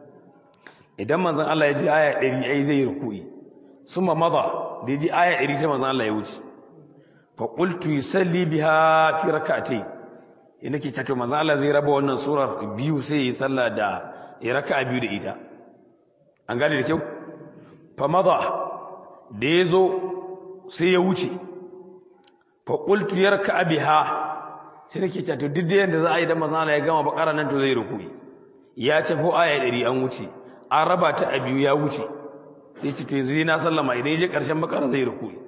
idan manzan Allah ya ji aya ɗari ai zai rukui sun ma maza da ya ji aya ɗari sai manzan Allah ya wuce fa qultu yusalli biha fi rak'atayn ina ke tato manzan Allah zai raba wannan surar biyu sai yi sallah da ya raka'a biyu da ita an gane da kyau fa maza da ya zo sai ya wuce faƙultu yarka abiha sai nake cewa to duk da yanda za a yi da manzon Allah ya gama bakara nan to zai rukui ya ce ko aya 100 an wuce an raba ta a biyu ya wuce sai ce to yanzu na sallama idan je karshen bakara zai rukui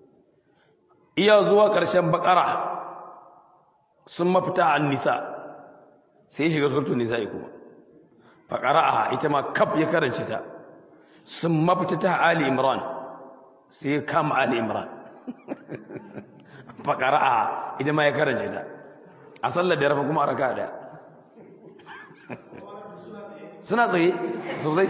iya zuwa karshen bakara sun mafita an nisa sai shiga suratul nisa kuma fa qara'aha ita ma kaf ya karance ta sun mafita ta ali imran sai kama ali imran faƙara'a ita ma ya karance ta a sallar da rafa kuma a raka ɗaya suna tsaye sosai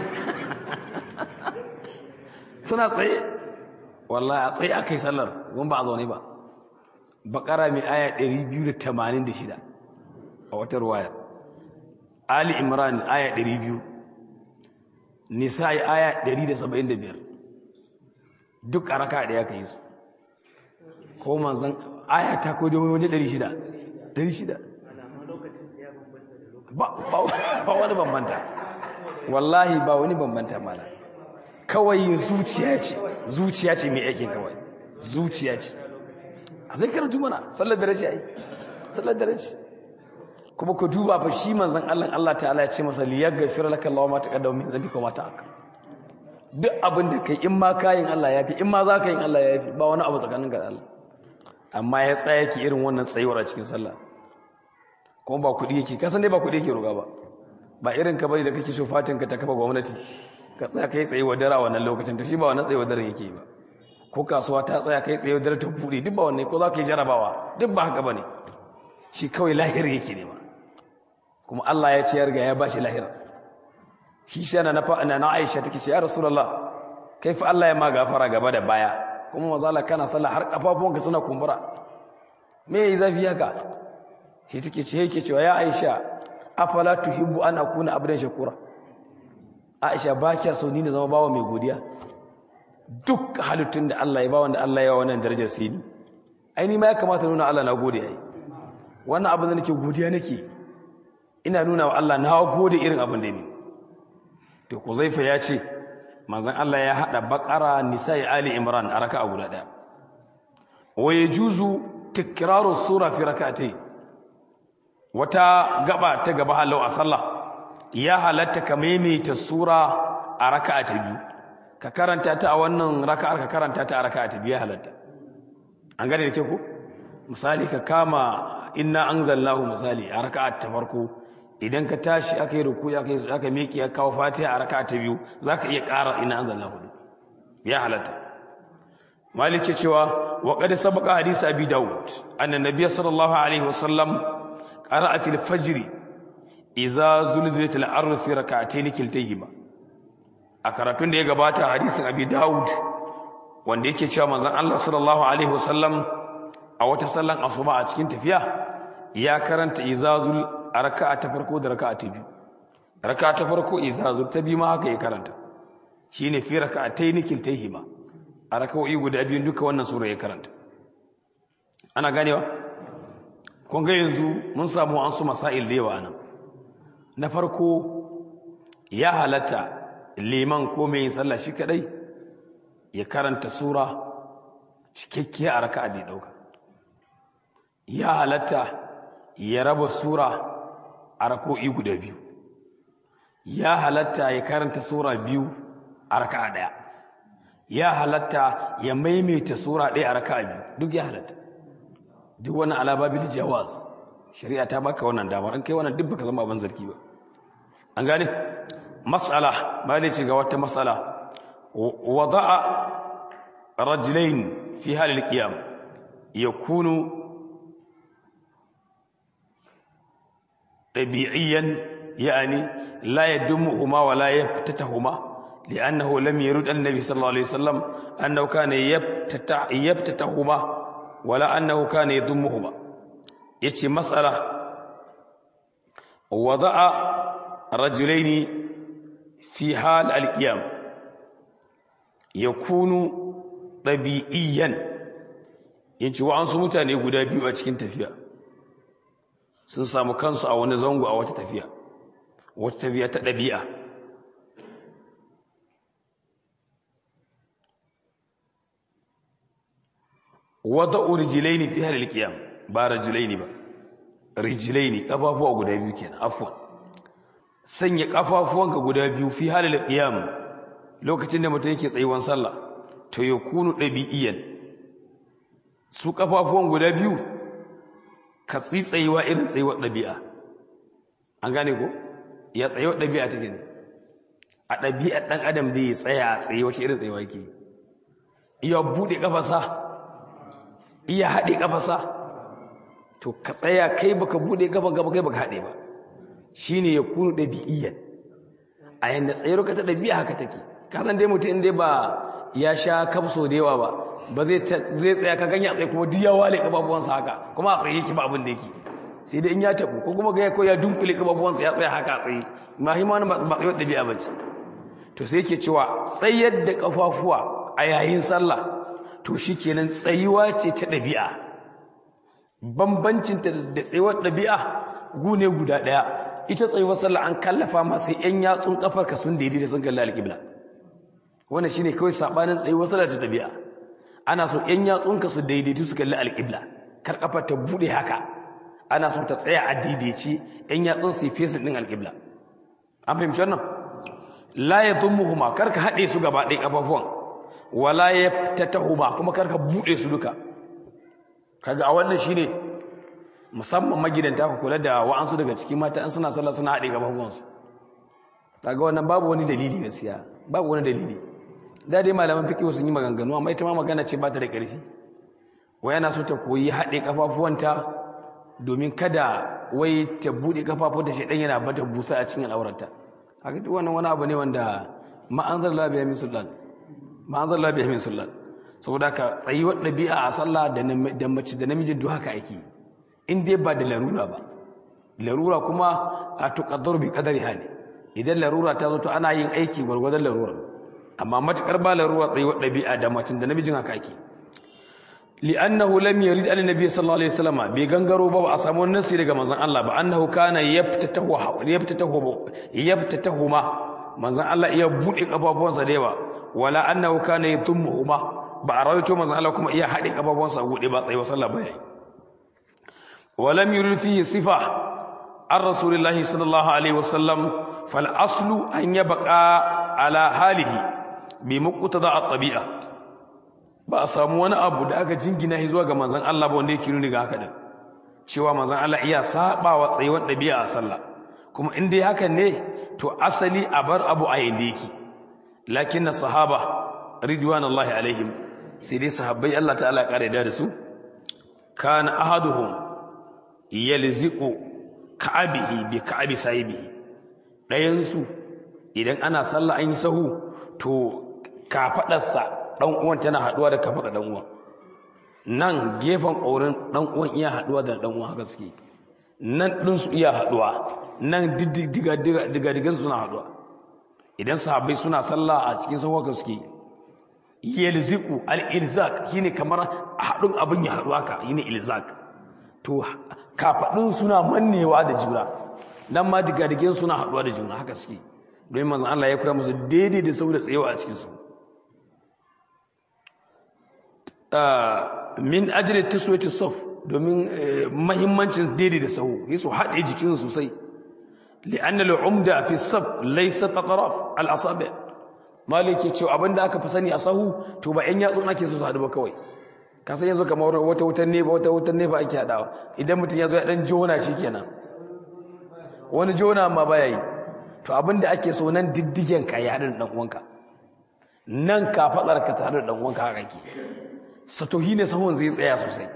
suna tsaye wallahi a tsaye aka yi sallar wani ba a zaune ba baƙara mai aya 286 a wata ruwayar ali imran aya 200 nisa'i aya 175 duk a raka ɗaya ka yi su ko manzan aya ta ko domin waje 600 600 ba wani bambanta wallahi ba wani bambanta mala kawai zuciya ce zuciya ce mai aikin kawai zuciya ce a zai karatu mana sallar da race ai sallar da race kuma ku duba fa shi manzan Allah Allah ta'ala ya ce masa liyaghfir laka Allahu ma taqaddama min dhanbika wa ma ta'akhkhara duk abin da kai in ma kayin Allah ya fi in ma za ka yin Allah ya fi ba wani abu tsakanin ga Allah amma ya tsaya ki irin wannan tsayuwar a cikin sallah kuma ba kuɗi yake kasan dai ba kuɗi yake roga ba ba irin ka bari da kake so fatin ka ta kafa gwamnati ka tsaya kai tsayuwar dare a wannan lokacin to shi ba wannan tsayuwar dare yake ba ko kasuwa ta tsaya kai tsayuwar dare ta buɗe duk ba wannan ko za ka yi jarabawa duk ba haka ba ne shi kawai lahir yake ne ma kuma Allah ya ce ya riga ya ba shi lahir shi sai na na na Aisha take ce ya Rasulullah kai fa Allah ya ma gafara gaba da baya kuma mazala kana sallah har kafafuwanka suna kumbura me yayi zafi haka shi take ce yake cewa ya Aisha afala tuhibbu an akuna abdan shakura Aisha ba kiya so ni na zama bawa mai godiya duk halittun da Allah ya ba wanda Allah ya wa wannan darajar sai ni ai ni ma ya kamata nuna Allah na gode yayi wannan abin da nake godiya nake ina nuna wa Allah na gode irin abin da ni to Kuzaifa ya ce manzon Allah ya hada Baqara Nisa'i Ali Imran a raka'a guda daya wa yajuzu tikraru sura fi rak'atayn wata gaba ta gaba halau a sallah ya halatta ka maimaita sura a raka'a ta biyu ka karanta ta a wannan raka'ar ka karanta ta a raka'a ta biyu ya halatta an gane da ke ku misali ka kama inna anzalnahu misali a raka'a ta farko idan ka tashi aka yi ruku aka yi aka miƙe ya kawo fatiha a raka'a ta biyu zaka iya ƙara inna anzalnahu ya halatta malik cewa wa qad sabaqa hadisi abi daud anna nabiy sallallahu alaihi wasallam qara'a fil fajr idza zulzilat al-ardh fi rak'atayn kiltayhima a karatun da ya gabata hadisin abi daud wanda yake cewa manzon Allah sallallahu alaihi wasallam a wata sallan asuba a cikin tafiya ya karanta izazul a raka'a ta farko da raka'a ta biyu raka'a ta farko izazul ta biyu ma haka ya karanta shine fi raka'atayn kiltayhima a raka'o'i guda biyu duka wannan sura ya karanta ana ganewa kun ga yanzu mun samu an su masail da yawa anan na farko ya halatta liman ko mai yin sallah shi kadai ya karanta sura cikakkiya a raka'a da ya dauka ya halatta ya raba sura a rako'i guda biyu ya halatta ya karanta sura biyu a raka'a daya ya halatta ya maimaita sura ɗaya a raka'a biyu duk ya halatta duk wani alababil jawaz shari'a ta baka wannan damar an kai wannan duk baka zama abin zargi ba an gane mas'ala ba ne ce ga wata mas'ala wada'a rajulain fi halil qiyam yakunu ɗabi'iyyan yani la yadumuhuma wa la yaftatahuma لأنه لم يرد النبي صلى الله عليه وسلم أنه كان يفتتح يفتتهما ولا أنه كان يضمهما يتي مسألة وضع رجلين في حال القيام يكون طبيعيا yace wa'ansu mutane guda biyu a cikin tafiya sun samu kansu a wani zango a wata tafiya wata tafiya ta ɗabi'a wada'u rijlaini fi halil qiyam ba rajulaini ba rijlaini kafafuwa guda biyu kenan afwan sanya kafafuwanka guda biyu fi halil qiyam lokacin da mutum yake tsayuwan sallah to yakunu dabi'iyan su kafafuwan guda biyu ka tsitsaiwa irin tsayuwar dabi'a an gane ko ya tsayuwar dabi'a take ne a dabi'ar dan adam da ya tsaya a tsaye wace irin tsayuwa yake iya bude kafarsa iya haɗe ƙafasa to ka tsaya kai baka buɗe gaba gaba kai baka haɗe ba shine ya kunu ɗabi'iyyan a yanda tsayar ka ta ɗabi'a haka take ka san dai mutum inda ba ya sha kafso da yawa ba ba zai zai tsaya ka ganya tsaye kuma duk ya wale kafafuwansa haka kuma a tsaye yake ba abin da yake sai dai in ya tabu ko kuma ga ko ya dunkule kafafuwansa ya tsaya haka a tsaye ma hi ma ba tsayar ɗabi'a ba ce to sai yake cewa tsayar da kafafuwa a yayin sallah to shi kenan tsayuwa ce ta ɗabi'a bambancinta da tsayuwar ɗabi'a gune guda ɗaya ita tsayuwar sallah an kallafa masu ‘yan yatsun ƙafar ka sun daidai da sun kalli alƙibla wannan shine kawai saɓanin tsayuwar sallah ta ɗabi'a ana so ‘yan yatsun ka su daidaitu su kalli alƙibla kar ƙafar ta buɗe haka ana so ta tsaya a daidaici ‘yan yatsun su yi fesin ɗin alƙibla an fahimci wannan la ya muhuma kar ka haɗe su gaba ɗaya ƙafafuwan wala yaftatahuma kuma karka bude su duka kaga a wannan shine musamman magidanta ku kula da wa'ansu daga cikin mata an suna sallah suna haɗe gaban su kaga wannan babu wani dalili gaskiya babu wani dalili da dai malaman fiqh sun yi maganganu amma ita ma magana ce ba ta da ƙarfi wai yana so ta koyi haɗe kafafuwanta domin kada wai ta bude kafafuwanta shedan yana bata busa a cikin al'aurarta haka duk wannan wani abu ne wanda ma anzalna biya min sultan ma'azan labi min sullan saboda ka tsayuwar ɗabi'a a sallah da mace da namijin duk haka ake in dai ba da larura ba larura kuma a tuƙaddar bi ƙadari hali idan larura ta zo to ana yin aiki gwargwadon larura amma matuƙar ba larura tsayuwar ɗabi'a da macin da namijin haka ake li'annahu lam yurid an nabiy sallallahu alaihi wasallam bai gangaro ba ba a samu nasi daga manzon Allah ba annahu kana yaftatahu yaftatahu yaftatahuma manzon Allah iya bude kafafuwansa da yawa wala annahu kana yatummuhuma ba a rawaito manzon Allah kuma iya hade kafafuwansa a gude ba tsayi wa sallah bai walam yurid fihi sifa ar rasulillahi sallallahu alaihi wasallam fal aslu an yabqa ala halihi bi muqtada at-tabi'a ba a samu wani abu da aka jingina shi zuwa ga manzon Allah ba wanda yake nuni ga haka din cewa manzon Allah iya saba wa tsayuwar dabi'a a sallah kuma in dai hakan ne to asali a bar abu a yanda yake lakin sahaba ridwanullahi alaihim sai dai sahabbai Allah ta'ala ya kare da su kana ahaduhum yalziqu ka'abihi bi ka'abi sahibihi dayan su idan ana sallah an yi sahu to kafadarsa dan uwan tana haduwa da kafada dan uwan nan gefen ƙaurin dan uwan iya haduwa da dan uwan haka suke nan din su iya haduwa nan diga diga diga digan suna haduwa idan sahabbai suna sallah a cikin sahu haka suke yalziqu al-ilzaq shine kamar hadun abin ya haduwa ka shine ilzaq to kafadun suna mannewa da juna nan ma diga digan suna haduwa da juna haka suke don manzon Allah ya koya musu daidai da sau da tsayewa a cikin sahu min ajiyar tiswati sof domin mahimmancin daidai da sahu yi su haɗe jikin sosai li'annal umda fi sab laysa tataraf al asabi maliki cewa abinda aka fi sani a sahu to ba yan yatsun ake so su haɗu ba kawai ka san yanzu kamar wata wutan ne ba wata wutan ne ba ake haɗawa idan mutum ya zo ya dan jona kenan wani jona ma baya yi to abinda ake so nan diddigen ka ya haɗu da ɗan uwanka nan ka faɗar ka tare da ɗan uwanka haka ke satohi ne sahun zai tsaya sosai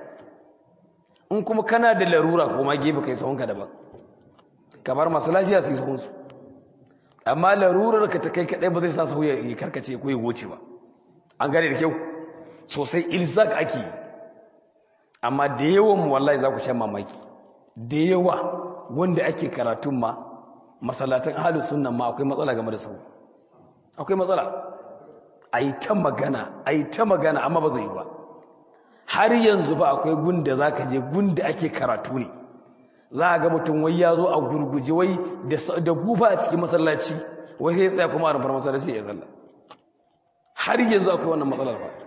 in kuma kana da larura ko ma gefe kai sahunka daban kamar masu lafiya su yi sahunsu amma larurar ka ta kai kaɗai ba zai sa sahu ya karkace ko ya goce ba an gane da kyau sosai ilzak ake amma da yawan mu wallahi za ku shan mamaki da yawa wanda ake karatun ma masallatan ahlus sunna ma akwai matsala game da sahu akwai matsala a yi ta magana a yi ta magana amma ba zai yi ba har yanzu ba akwai gunda za ka je gunda ake karatu ne za a ga mutum wai ya zo a gurguje wai da gufa a cikin masallaci wai sai ya tsaya kuma a rumfar masallaci ya tsalla har yanzu akwai wannan matsalar ba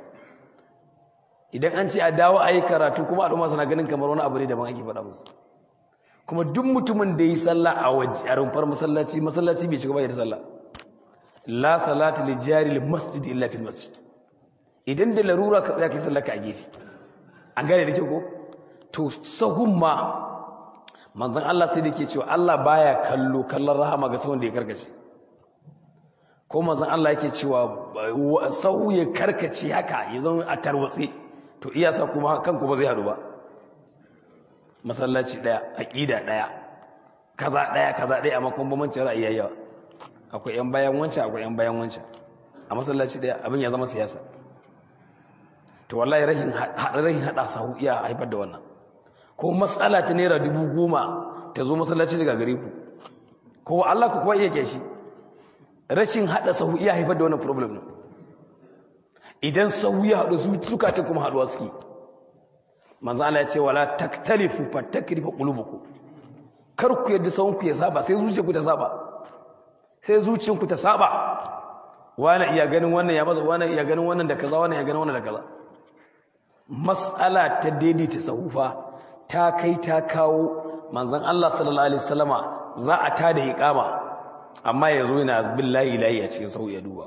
idan an ce a dawo a yi karatu kuma al'umma suna ganin kamar wani abu ne daban ake faɗa musu kuma duk mutumin da yi sallah a waje a rumfar masallaci masallaci bai shiga ba da sallah la salata li jari masjid illa fil masjid idan da larura ka tsaya kai sallaka a gefe an gane da ke ko to sahun ma manzon Allah sai da ke cewa Allah baya kallo kallon rahama ga sahun da ya karkace ko manzon Allah yake cewa sahu ya karkace haka ya zama a tarwatse to iya sa kuma kanku ba zai hadu ba masallaci daya aqida daya kaza daya kaza daya amma kuma bambancin ra'ayi yawa akwai yan bayan wancan akwai yan bayan wancan a masallaci daya abin ya zama siyasa to wallahi rashin rashin hada sahu iya haifar da wannan ko matsala ta naira dubu goma ta zo masallaci daga gare ku ko Allah ku kuwa iya keshi rashin hada sahu iya haifar da wannan problem ne idan sahu ya hadu su zukatan kuma haduwa suke manzo Allah ya ce wala taktalifu fatakrifu qulubukum kar ku yadda sahun ku ya saba sai zuciyarku ta saba sai zuciyarku ta saba wani iya ganin wannan ya baza wani iya ganin wannan da kaza wani ya ganin wannan da kaza mas'ala ta daidaita sahufa ta kai ta kawo manzon Allah sallallahu alaihi wasallama za a ta da iqama amma yazo yana billahi lahi a cikin sahu ya duba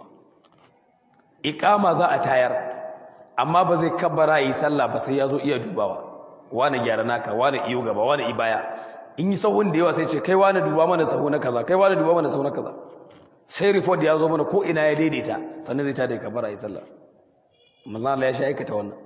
iqama za a tayar amma ba zai kabbara yi sallah ba sai yazo iya dubawa wani gyara naka wani iyo gaba wani ibaya in yi sahun da yawa sai ce kai wani duba mana sahu na kaza kai wani duba mana sahu na kaza sai report ya zo mana ko ina ya daidaita sannan zai ta da kabbara yi sallah manzon Allah ya sha aikata wannan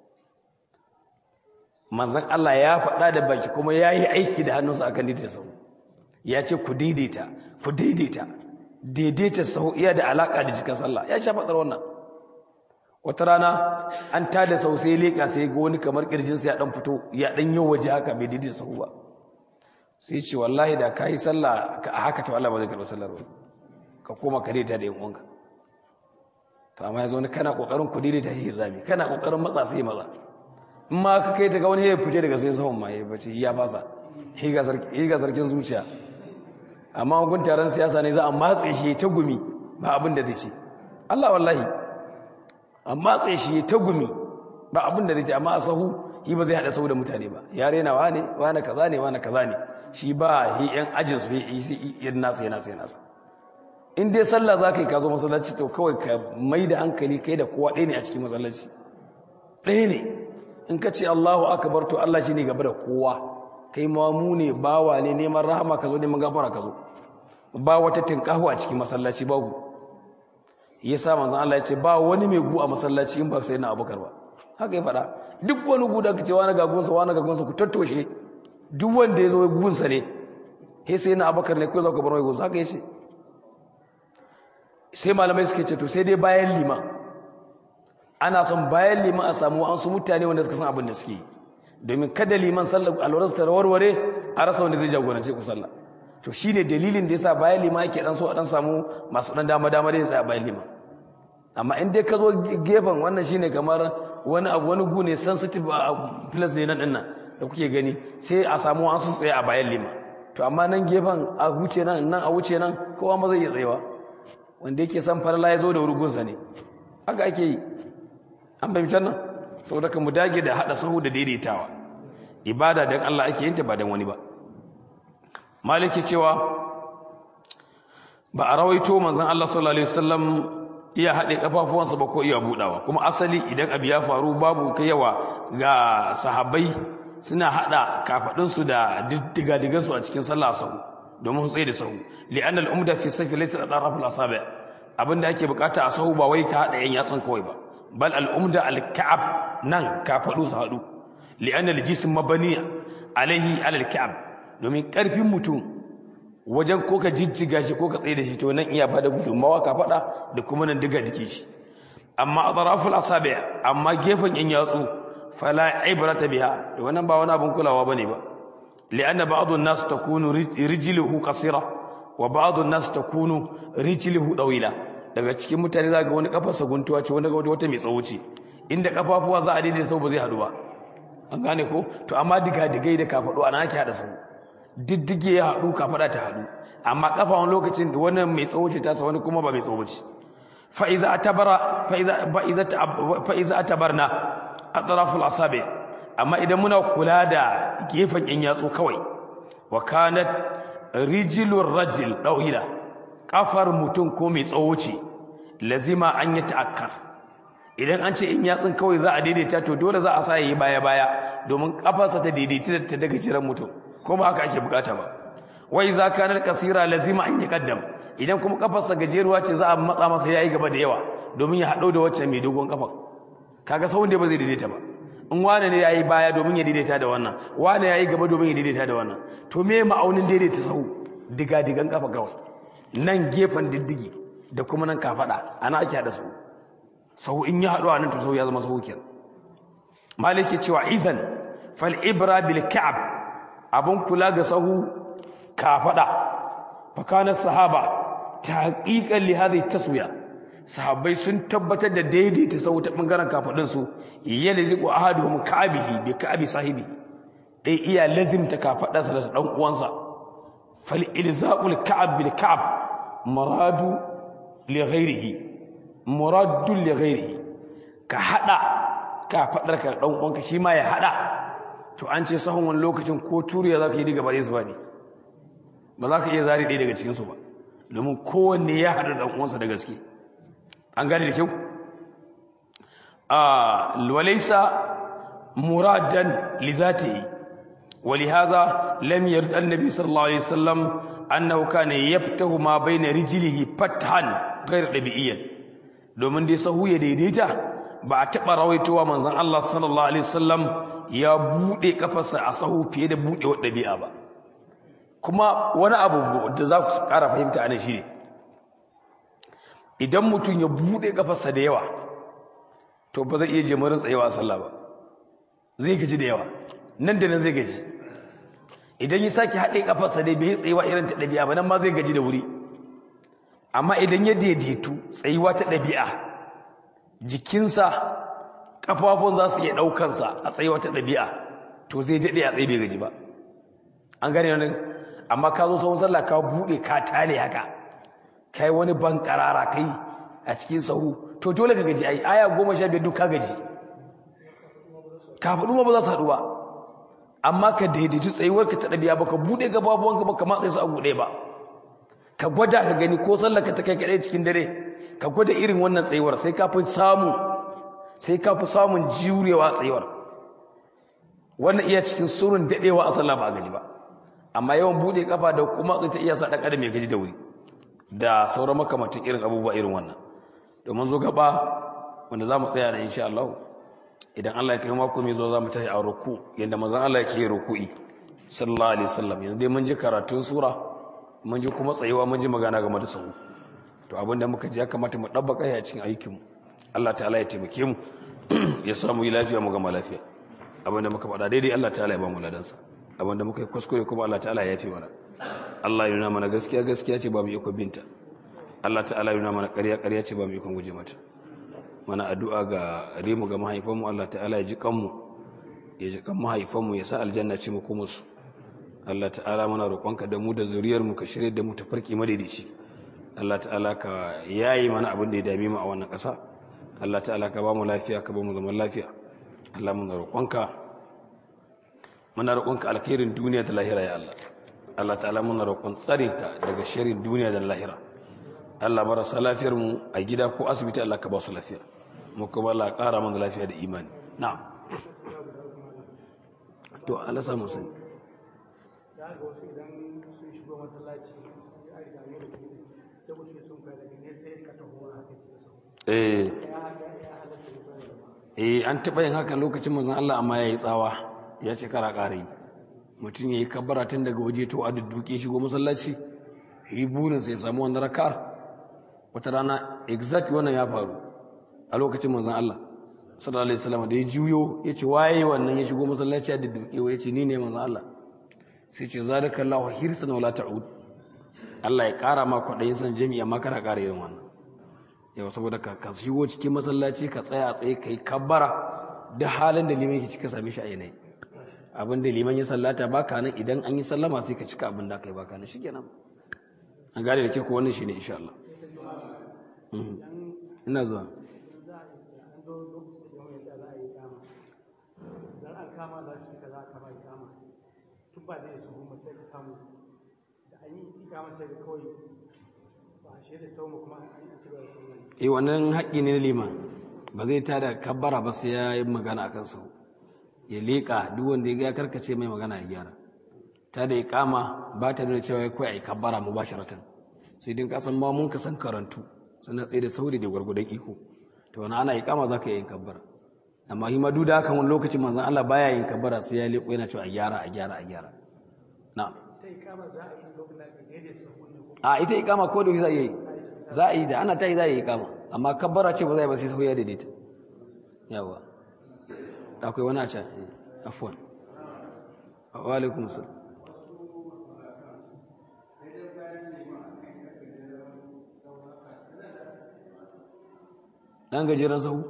manzon Allah ya faɗa da baki kuma ya yi aiki da hannunsa akan daidaita sahu ya ce ku daidaita ku daidaita daidaita sahu iya da alaka da jikin sallah ya sha faɗar wannan wata rana an tada sau sai leƙa sai ga wani kamar ƙirjinsa ya ɗan fito ya ɗan yi waje haka bai daidaita sahu ba sai ce wallahi da ka yi sallah a haka to Allah ba zai karɓi sallar ba ka koma ka daidaita da yan uwanka to amma yanzu wani kana ƙoƙarin ku daidaita shi zami kana ƙoƙarin matsa sai maza in ma ka kai ta ga wani ya fice daga sai sahun ma ya bace ya fasa shi ga sarkin zuciya amma gun taron siyasa ne za a matse shi ta gumi ba abin da zai ce Allah wallahi a matse shi ta gumi ba abin da zai ce amma a sahu shi ba zai haɗa sahu da mutane ba ya rena wane wane kaza ne wane kaza ne shi ba hi yan ajin su yi sai irin nasa yana sai nasa in dai sallah za ka yi ka zo masallaci to kawai ka mai da hankali kai da kowa ɗaya ne a cikin masallaci ɗaya ne in ka ce Allahu akbar to Allah shi ne gaba da kowa kai mamu ne bawa ne neman rahama ka zo neman gafara ka zo ba wata tinkahu a cikin masallaci babu yasa manzon Allah ya ce ba wani mai gu a masallaci in ba sai na Abubakar ba haka ya faɗa duk wani gu da kace wani gagunsa wani gagunsa ku tattoshe duk wanda ya zo gunsa ne he sai na Abubakar ne ko za ku bar mai gunsa haka yace sai malamai suke ce to sai dai bayan liman ana son bayan liman a samu an su mutane wanda suka san abin da suke yi domin kada liman sallar alwararsa ta warware a rasa wanda zai jagorance ku sallah to shine dalilin da yasa bayan liman yake dan so a dan samu masu dan dama dama da ya tsaya bayan liman amma in dai ka zo gefen wannan shine kamar wani abu wani gu ne sensitive plus ne nan din nan da kuke gani sai a samu an su tsaye a bayan liman to amma nan gefen a wuce nan nan a wuce nan kowa ma zai iya tsayawa wanda yake san farla ya zo da rugunsa ne haka ake yi an fahimtar nan saboda ka mu dage da hada sahu da daidaitawa ibada dan Allah ake yin ta ba dan wani ba maliki cewa ba a rawaito manzon Allah sallallahu alaihi wasallam iya hade kafafuwansa ba ko iya budawa kuma asali idan abu ya faru babu kai yawa ga sahabbai suna hada kafadun su da diddiga digan su a cikin sallah sahu domin su tsaye da sahu li'anna al-umda fi safi laysa al-araf al-asabi abinda ake bukata a sahu ba wai ka hada yan yatsun kawai ba bal al'umda al-ka'ab nan ka faɗo su haɗu li'anna al-jism mabani alaihi alal ka'ab domin ƙarfin mutum wajen ko ka jijjiga shi ko ka tsaye da shi to nan iya bada gudunmawa ka faɗa da kuma nan diga dike shi amma atraful asabi amma gefen yan yatsu fala ibrata biha da wannan ba wani abin kulawa bane ba li'anna ba'd an-nas takunu rijluhu qasira wa ba'd an-nas takunu rijluhu dawila daga cikin mutane za ga wani kafarsa guntuwa ce wani wata mai tsawo ce inda kafafuwa za a daidaita sau ba zai haɗu ba an gane ko to amma diga-digai da kafaɗo ana ake haɗa sau diddige ya haɗu kafaɗa ta haɗu amma kafa wani lokacin da wani mai tsawo ce ta wani kuma ba mai tsawo ce fa'iza a tabara fa'iza a tabarna a tsaraful asabe amma idan muna kula da gefen yan yatsu kawai wa kanat rijilur rajil ɗauhila kafar mutum ko mai tsawo ce lazima an yi ta'akkar idan an ce in yatsun kawai za a daidaita to dole za a sa yi baya baya domin kafarsa ta daidaita ta daga jiran mutum ko ba haka ake bukata ba wai za ka nar kasira lazima an yi kaddam idan kuma kafarsa gajeruwa ce za a matsa masa yayi gaba da yawa domin ya haɗo da wacce mai dogon kafa kaga sahun da ba zai daidaita ba in wane ne yayi baya domin ya daidaita da wannan wane yayi gaba domin ya daidaita da wannan to me ma'aunin daidaita sahu diga digan kafa kawai nan gefen diddigi da kuma nan kafada ana ake hada sahu sahu in ya haɗu a nan to sahu ya zama sahu kenan maliki cewa izan fal ibra bil ka'ab abun kula ga sahu kafada fa kana sahaba tahqiqan li hadhihi taswiya sahabbai sun tabbatar da daidaita sahu ta bangaren kafadun su yalziqu ahaduhum ka'abihi bi ka'abi sahibi dai iya lazimta kafadarsa da dan uwansa fal ilzaqul ka'ab bil ka'ab muradu li ghairihi muraddu li ghairihi ka hada kafadar ka dan uwanka shi ma ya hada to an ce sahun wani lokacin ko turiya zaka yi diga bare su bane ba za ka iya zari ɗaya daga cikin su ba domin kowanne ya hada dan uwansa da gaske an gane da kyau a walaysa muradan li zatihi ولهذا لم يرد النبي صلى الله عليه وسلم أنه كان يفتح ما بين رجله فتحا غير طبيعيا domin dai sahu ya daidaita ba a taɓa rawaitowa manzon Allah sallallahu alaihi wasallam ya buɗe kafarsa a sahu fiye da buɗewar ɗabi'a ba kuma wani abu da za ku ƙara fahimta anan shine idan mutum ya buɗe kafarsa da yawa to ba zai iya jimirin tsayewa a sallah ba zai gaji da yawa nan da nan zai gaji idan ya sake haɗe ƙafarsa dai bai tsayuwa irin ta ɗabi'a ba nan ma zai gaji da wuri amma idan ya daidaitu tsayuwa ta ɗabi'a jikinsa ƙafafun za su iya ɗaukansa a tsayuwa ta ɗabi'a to zai daɗe a tsaye bai gaji ba an gane nan amma ka zo sauran sallah ka buɗe ka tale haka ka yi wani ban ƙarara kai a cikin sahu to dole ka gaji ai aya goma sha biyar duk ka gaji kafaɗu ma ba za su haɗu ba amma ka daidaitu tsayuwarka ta ɗabi'a ba ka buɗe gababuwanka ba ka matsa su a buɗe ba ka gwada ka gani ko sallaka ta kai kaɗai cikin dare ka gwada irin wannan tsayuwar sai ka fi samu sai ka fi samun jurewa tsayuwar wannan iya cikin surun daɗewa a sallah ba a gaji ba amma yawan buɗe kafa da kuma sai ta iya sa ɗan adam ya gaji da wuri da sauran makamantan irin abubuwa irin wannan domin zo gaba wanda za mu tsaya da insha Allah idan Allah ya kai mako mai zo za mu tashi a ruku yadda manzon Allah yake ruku'i sallallahu alaihi wasallam yanzu dai mun ji karatun sura mun ji kuma tsayuwa mun ji magana game da sahu to abin da muka ji ya kamata mu dabbaka ya cikin aikin mu Allah ta'ala ya taimake mu ya sa mu yi lafiya mu gama lafiya abin da muka faɗa daidai Allah ta'ala ya ba mu ladansa abin da muka yi kuskure kuma Allah ta'ala ya yafe mana Allah ya nuna mana gaskiya gaskiya ce ba mu iko binta Allah ta'ala ya nuna mana ƙarya ƙarya ce ba mu iko guje mata mana addu'a ga rimu ga mahaifanmu Allah ta'ala ya ji kanmu ya ji kan mahaifanmu ya sa aljanna ce mu kuma su Allah ta'ala muna roƙonka da mu da zuriyar mu ka shirye da mu ta farki madaidaici Allah ta'ala ka yayi mana abin da ya dame mu a wannan ƙasa Allah ta'ala ka ba mu lafiya ka ba mu zaman lafiya Allah muna roƙonka muna roƙonka alkhairin duniya da lahira ya Allah Allah ta'ala muna roƙon tsarinka daga sharrin duniya da lahira Allah marasa lafiyar mu a gida ko asibiti Allah ka ba su lafiya mu kuma Allah ƙara mana lafiya da imani na'am to Allah samu sani da ga wasu idan sun shigo masallaci ya riga ne da ke sai ku ce sun kai daga ne sai ka taho haka ke so eh ya haka ya halatta da bayan da eh an taɓa yin haka lokacin manzon Allah amma yayi tsawa ya ce kara ƙara yi mutum yayi kabbara tun daga waje to a dudduke shigo masallaci yi burin sai samu wannan rakar wata rana exact wannan ya faru a lokacin manzon Allah sallallahu alaihi wasallam da ya juyo ya ce waye wannan ya shigo masallaci a dudduke ya ce ni ne manzon Allah sai ce zalikallahu hirsan wala ta'ud Allah ya ƙara ma kwaɗayin san jami'a ma kana ƙara irin wannan yau saboda ka ka shigo cikin masallaci ka tsaya a tsaye kai kabbara da halin da liman yake cika same shi a yanayi abin da liman ya sallata baka nan idan an yi sallama sai ka cika abin da kai baka nan shikenan an gane da ke ko wannan shine insha Allah Mhm. ina zuwa za a an zo lokacin da jama'a ya za a yi kama idan an kama za su yi kaza aka ba kama tun ba zai su goma sai ka samu da an yi kama sai ka kawai ba a shaida sau kuma an yi ci gaba da sauran eh wannan haƙƙi ne na liman ba zai tada kabbara ba sai ya yi magana akan sau ya leƙa duk wanda ya ga ya karkace mai magana ya gyara ta da iqama ba ta nuna cewa kai ai kabbara mubasharatan sai din kasan ma mun ka san karantu sannan tsaye da sauri da gwargwadon iko to wani ana iqama zaka yi yin kabbara amma shi ma duk da haka wani lokacin manzon Allah baya yin kabbara sai ya leƙo yana cewa a gyara a gyara a gyara na'am ta yi kama za a yi lokacin da aka daidaita sahun ne ko a ita iqama ko da za a yi za a yi da ana ta yi za a yi iqama amma kabbara ce ba za a yi ba sai sahu ya daidaita yawa akwai wani a can eh, afwan wa alaikum salam dan gajeren sahu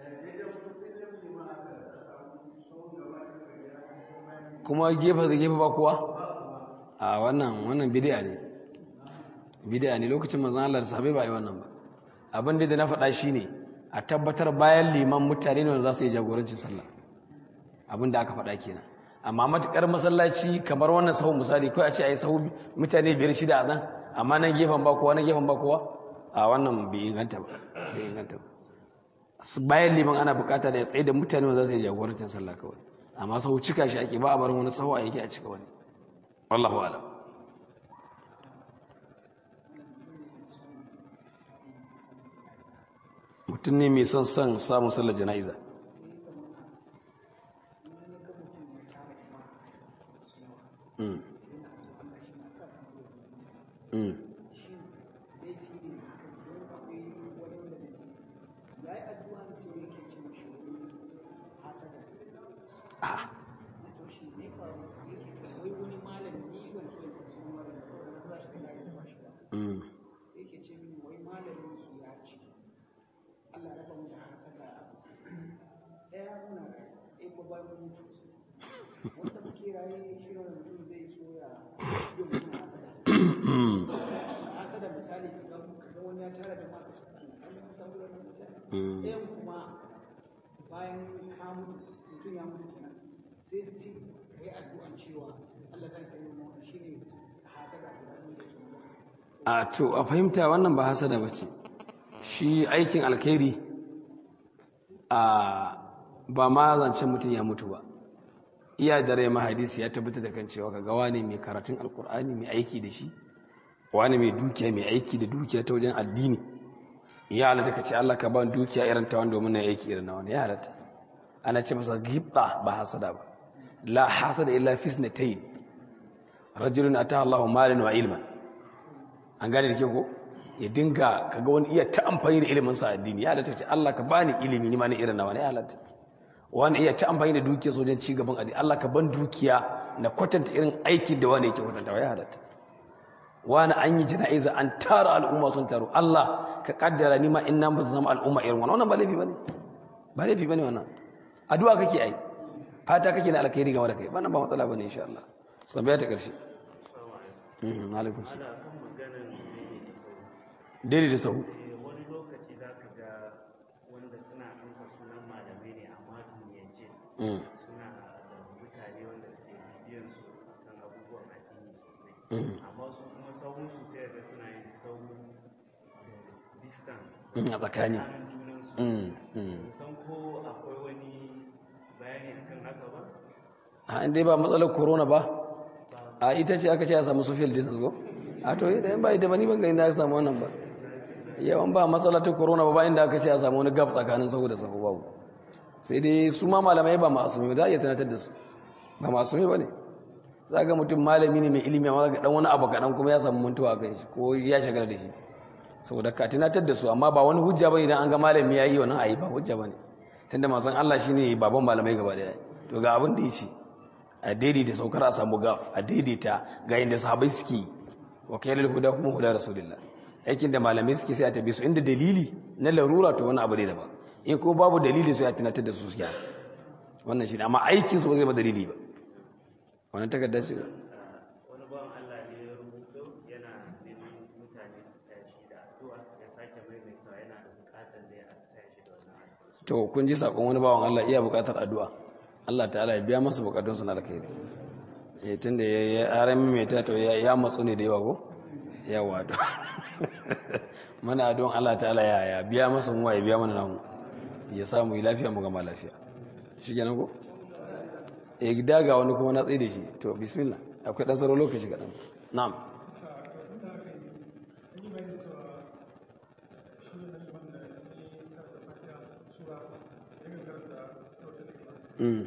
kuma gefe da gefe ba kuwa a wannan wannan bid'a ne bid'a ne lokacin manzon Allah da sahabbai ba yi wannan ba abin da na faɗa shine a tabbatar bayan liman mutane ne wanda za su yi jagorancin sallah abin da aka faɗa kenan amma matukar masallaci kamar wannan sahu misali kawai a ce a yi sahu mutane biyar shida a nan amma nan gefen ba kowa nan gefen ba kowa a wannan bai inganta ba bai inganta ba Su- bayan liman ana bukata da ya tsaye da mutane wanda za su yi jagorancin sallah kawai amma sahu cika shi ake ba a barin wani sahu a yake a cika wani wallahu alam mutum ne mai son son samun sallar jana'iza Mm. Mm. Ah. Mm. sai ke ce mini wai malamin su ya ce Allah ya bamu da hasada ɗaya muna ɗaya ko ba mu mutu wanda muke raye shi ne mutum zai so ya yi mutum hasada hasada misali ka ga ka ga wani ya tara da maka an yi samu da mutane Mm. ɗayan kuma bayan ka mutu mutum ya mutu kenan sai su ce yi addu'an cewa Allah zai sanya mu shi ne hasada da abin da yake mu a to a fahimta wannan ba hasada ba ce shi aikin alkhairi a ba ma zancen mutum ya mutu ba iya da rai mahadisi ya tabbata da kan cewa kaga wani mai karatun alkur'ani mai aiki da shi wani mai dukiya mai aiki da dukiya ta wajen addini ya halatta ka ce Allah ka ba dukiya irin ta wanda domin na aiki irin na wani ya halatta ana ce masa gibda ba hasada ba la hasada illa fisnatayn rajulun ataha Allahu malan wa ilman an gane da ke ko ya dinga kaga wani iya ta amfani da ilimin sa addini ya halatta ce Allah ka bani ilimi ni ma ni irin na wani ya halatta wani iya ta amfani da dukiya sojan ci gaban addini Allah ka ban dukiya na kwatanta irin aikin da wani yake kwatanta ya halatta wani an yi jana'iza an tara al'umma sun taru Allah ka kaddara ni ma in nan ba su zama al'umma irin wannan wannan ba laifi bane ba laifi bane wannan addu'a kake ai fata kake na alkhairi game da kai wannan ba matsala bane insha Allah sabaya ta karshe mhm alaikum salam daidai da sahu wani lokaci za ka ga wanda suna amsa sunan malamai ne amma duniyance mhm suna da mutane wanda suke bibiyan su kan abubuwan addini sosai mhm amma su kuma sauran su sai ga suna yin sauran distance mhm, a tsakani tsakanin junan su mhm mhm san ko akwai wani bayani akan haka ba a inda ba matsalar corona ba a ita ce aka ce a samu social distance ko a to idan ba ita ba ni ban ga inda aka samu wannan ba yawan ba matsala ta corona ba ba inda aka ce a samu wani gab tsakanin sahu da sahu babu sai dai su ma malamai ba masumi za a iya tunatar da su ba masumi ba ne za ga mutum malami ne mai ilimi amma ga dan wani abu kaɗan kuma ya samu mantuwa a kan shi ko ya shagala da shi saboda ka tunatar da su amma ba wani hujja ba idan an ga malami ya yi wannan ayi ba hujja ba ne tunda masan Allah shine baban malamai gaba daya to ga abin da ya ce a daidaita saukar a samu gaf a daidaita ga inda sahabai suke yi wa kailal huda kuma huda rasulillah aikin da malamai suke sai a tabi su inda dalili na larura to wani abu ne daban in ko babu dalili sai a tunatar da su su gyara wannan shi ne amma aikin su ba zai ba dalili ba wannan takardar shi wani bawan Allah ne ya rubuto yana neman mutane su tashi da addu'a ya sake maimaitawa yana da bukatar da ya tashi da wannan addu'a to kun ji sakon wani bawan Allah iya bukatar addu'a Allah ta'ala ya biya masa bukatun su na alkhairi eh tunda ya ya aran mai ta to ya ya matsu ne da yawa ko yawa to mana don Allah ta'ala ya ya biya masa mu ya biya mana namu ya samu yi lafiya mu gama lafiya shi kenan ko eh gida ga wani kuma na tsaye da shi to bismillah akwai dan tsaro lokaci kadan na'am Mm.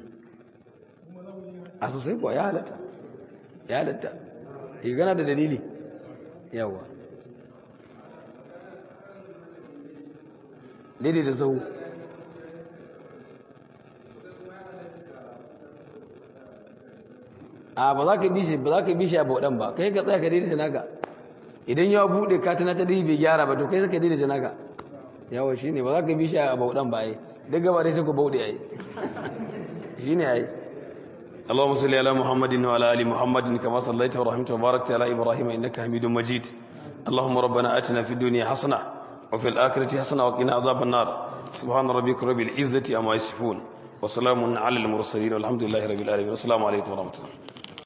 a sosai kuwa ya halatta ya halatta ya gana da dalili yawa daidai da sau a ba za ka bi shi ba za ka bi shi a bauɗan ba kai ka tsaya ka daidaita naka idan ya buɗe ka tana ta dai bai gyara ba to kai saka daidaita naka yawa shi ne ba za ka bi shi a bauɗan ba ai duk gaba dai sai ku bauɗe ai shi ne ai اللهم صل على محمد وعلى ال محمد كما صليت ورحمت وباركت على ابراهيم انك حميد مجيد اللهم ربنا اتنا في الدنيا حسنه وفي الاخره حسنه وقنا عذاب النار سبحان ربك رب العزه عما يصفون وسلام على المرسلين والحمد لله رب العالمين والسلام عليكم ورحمه الله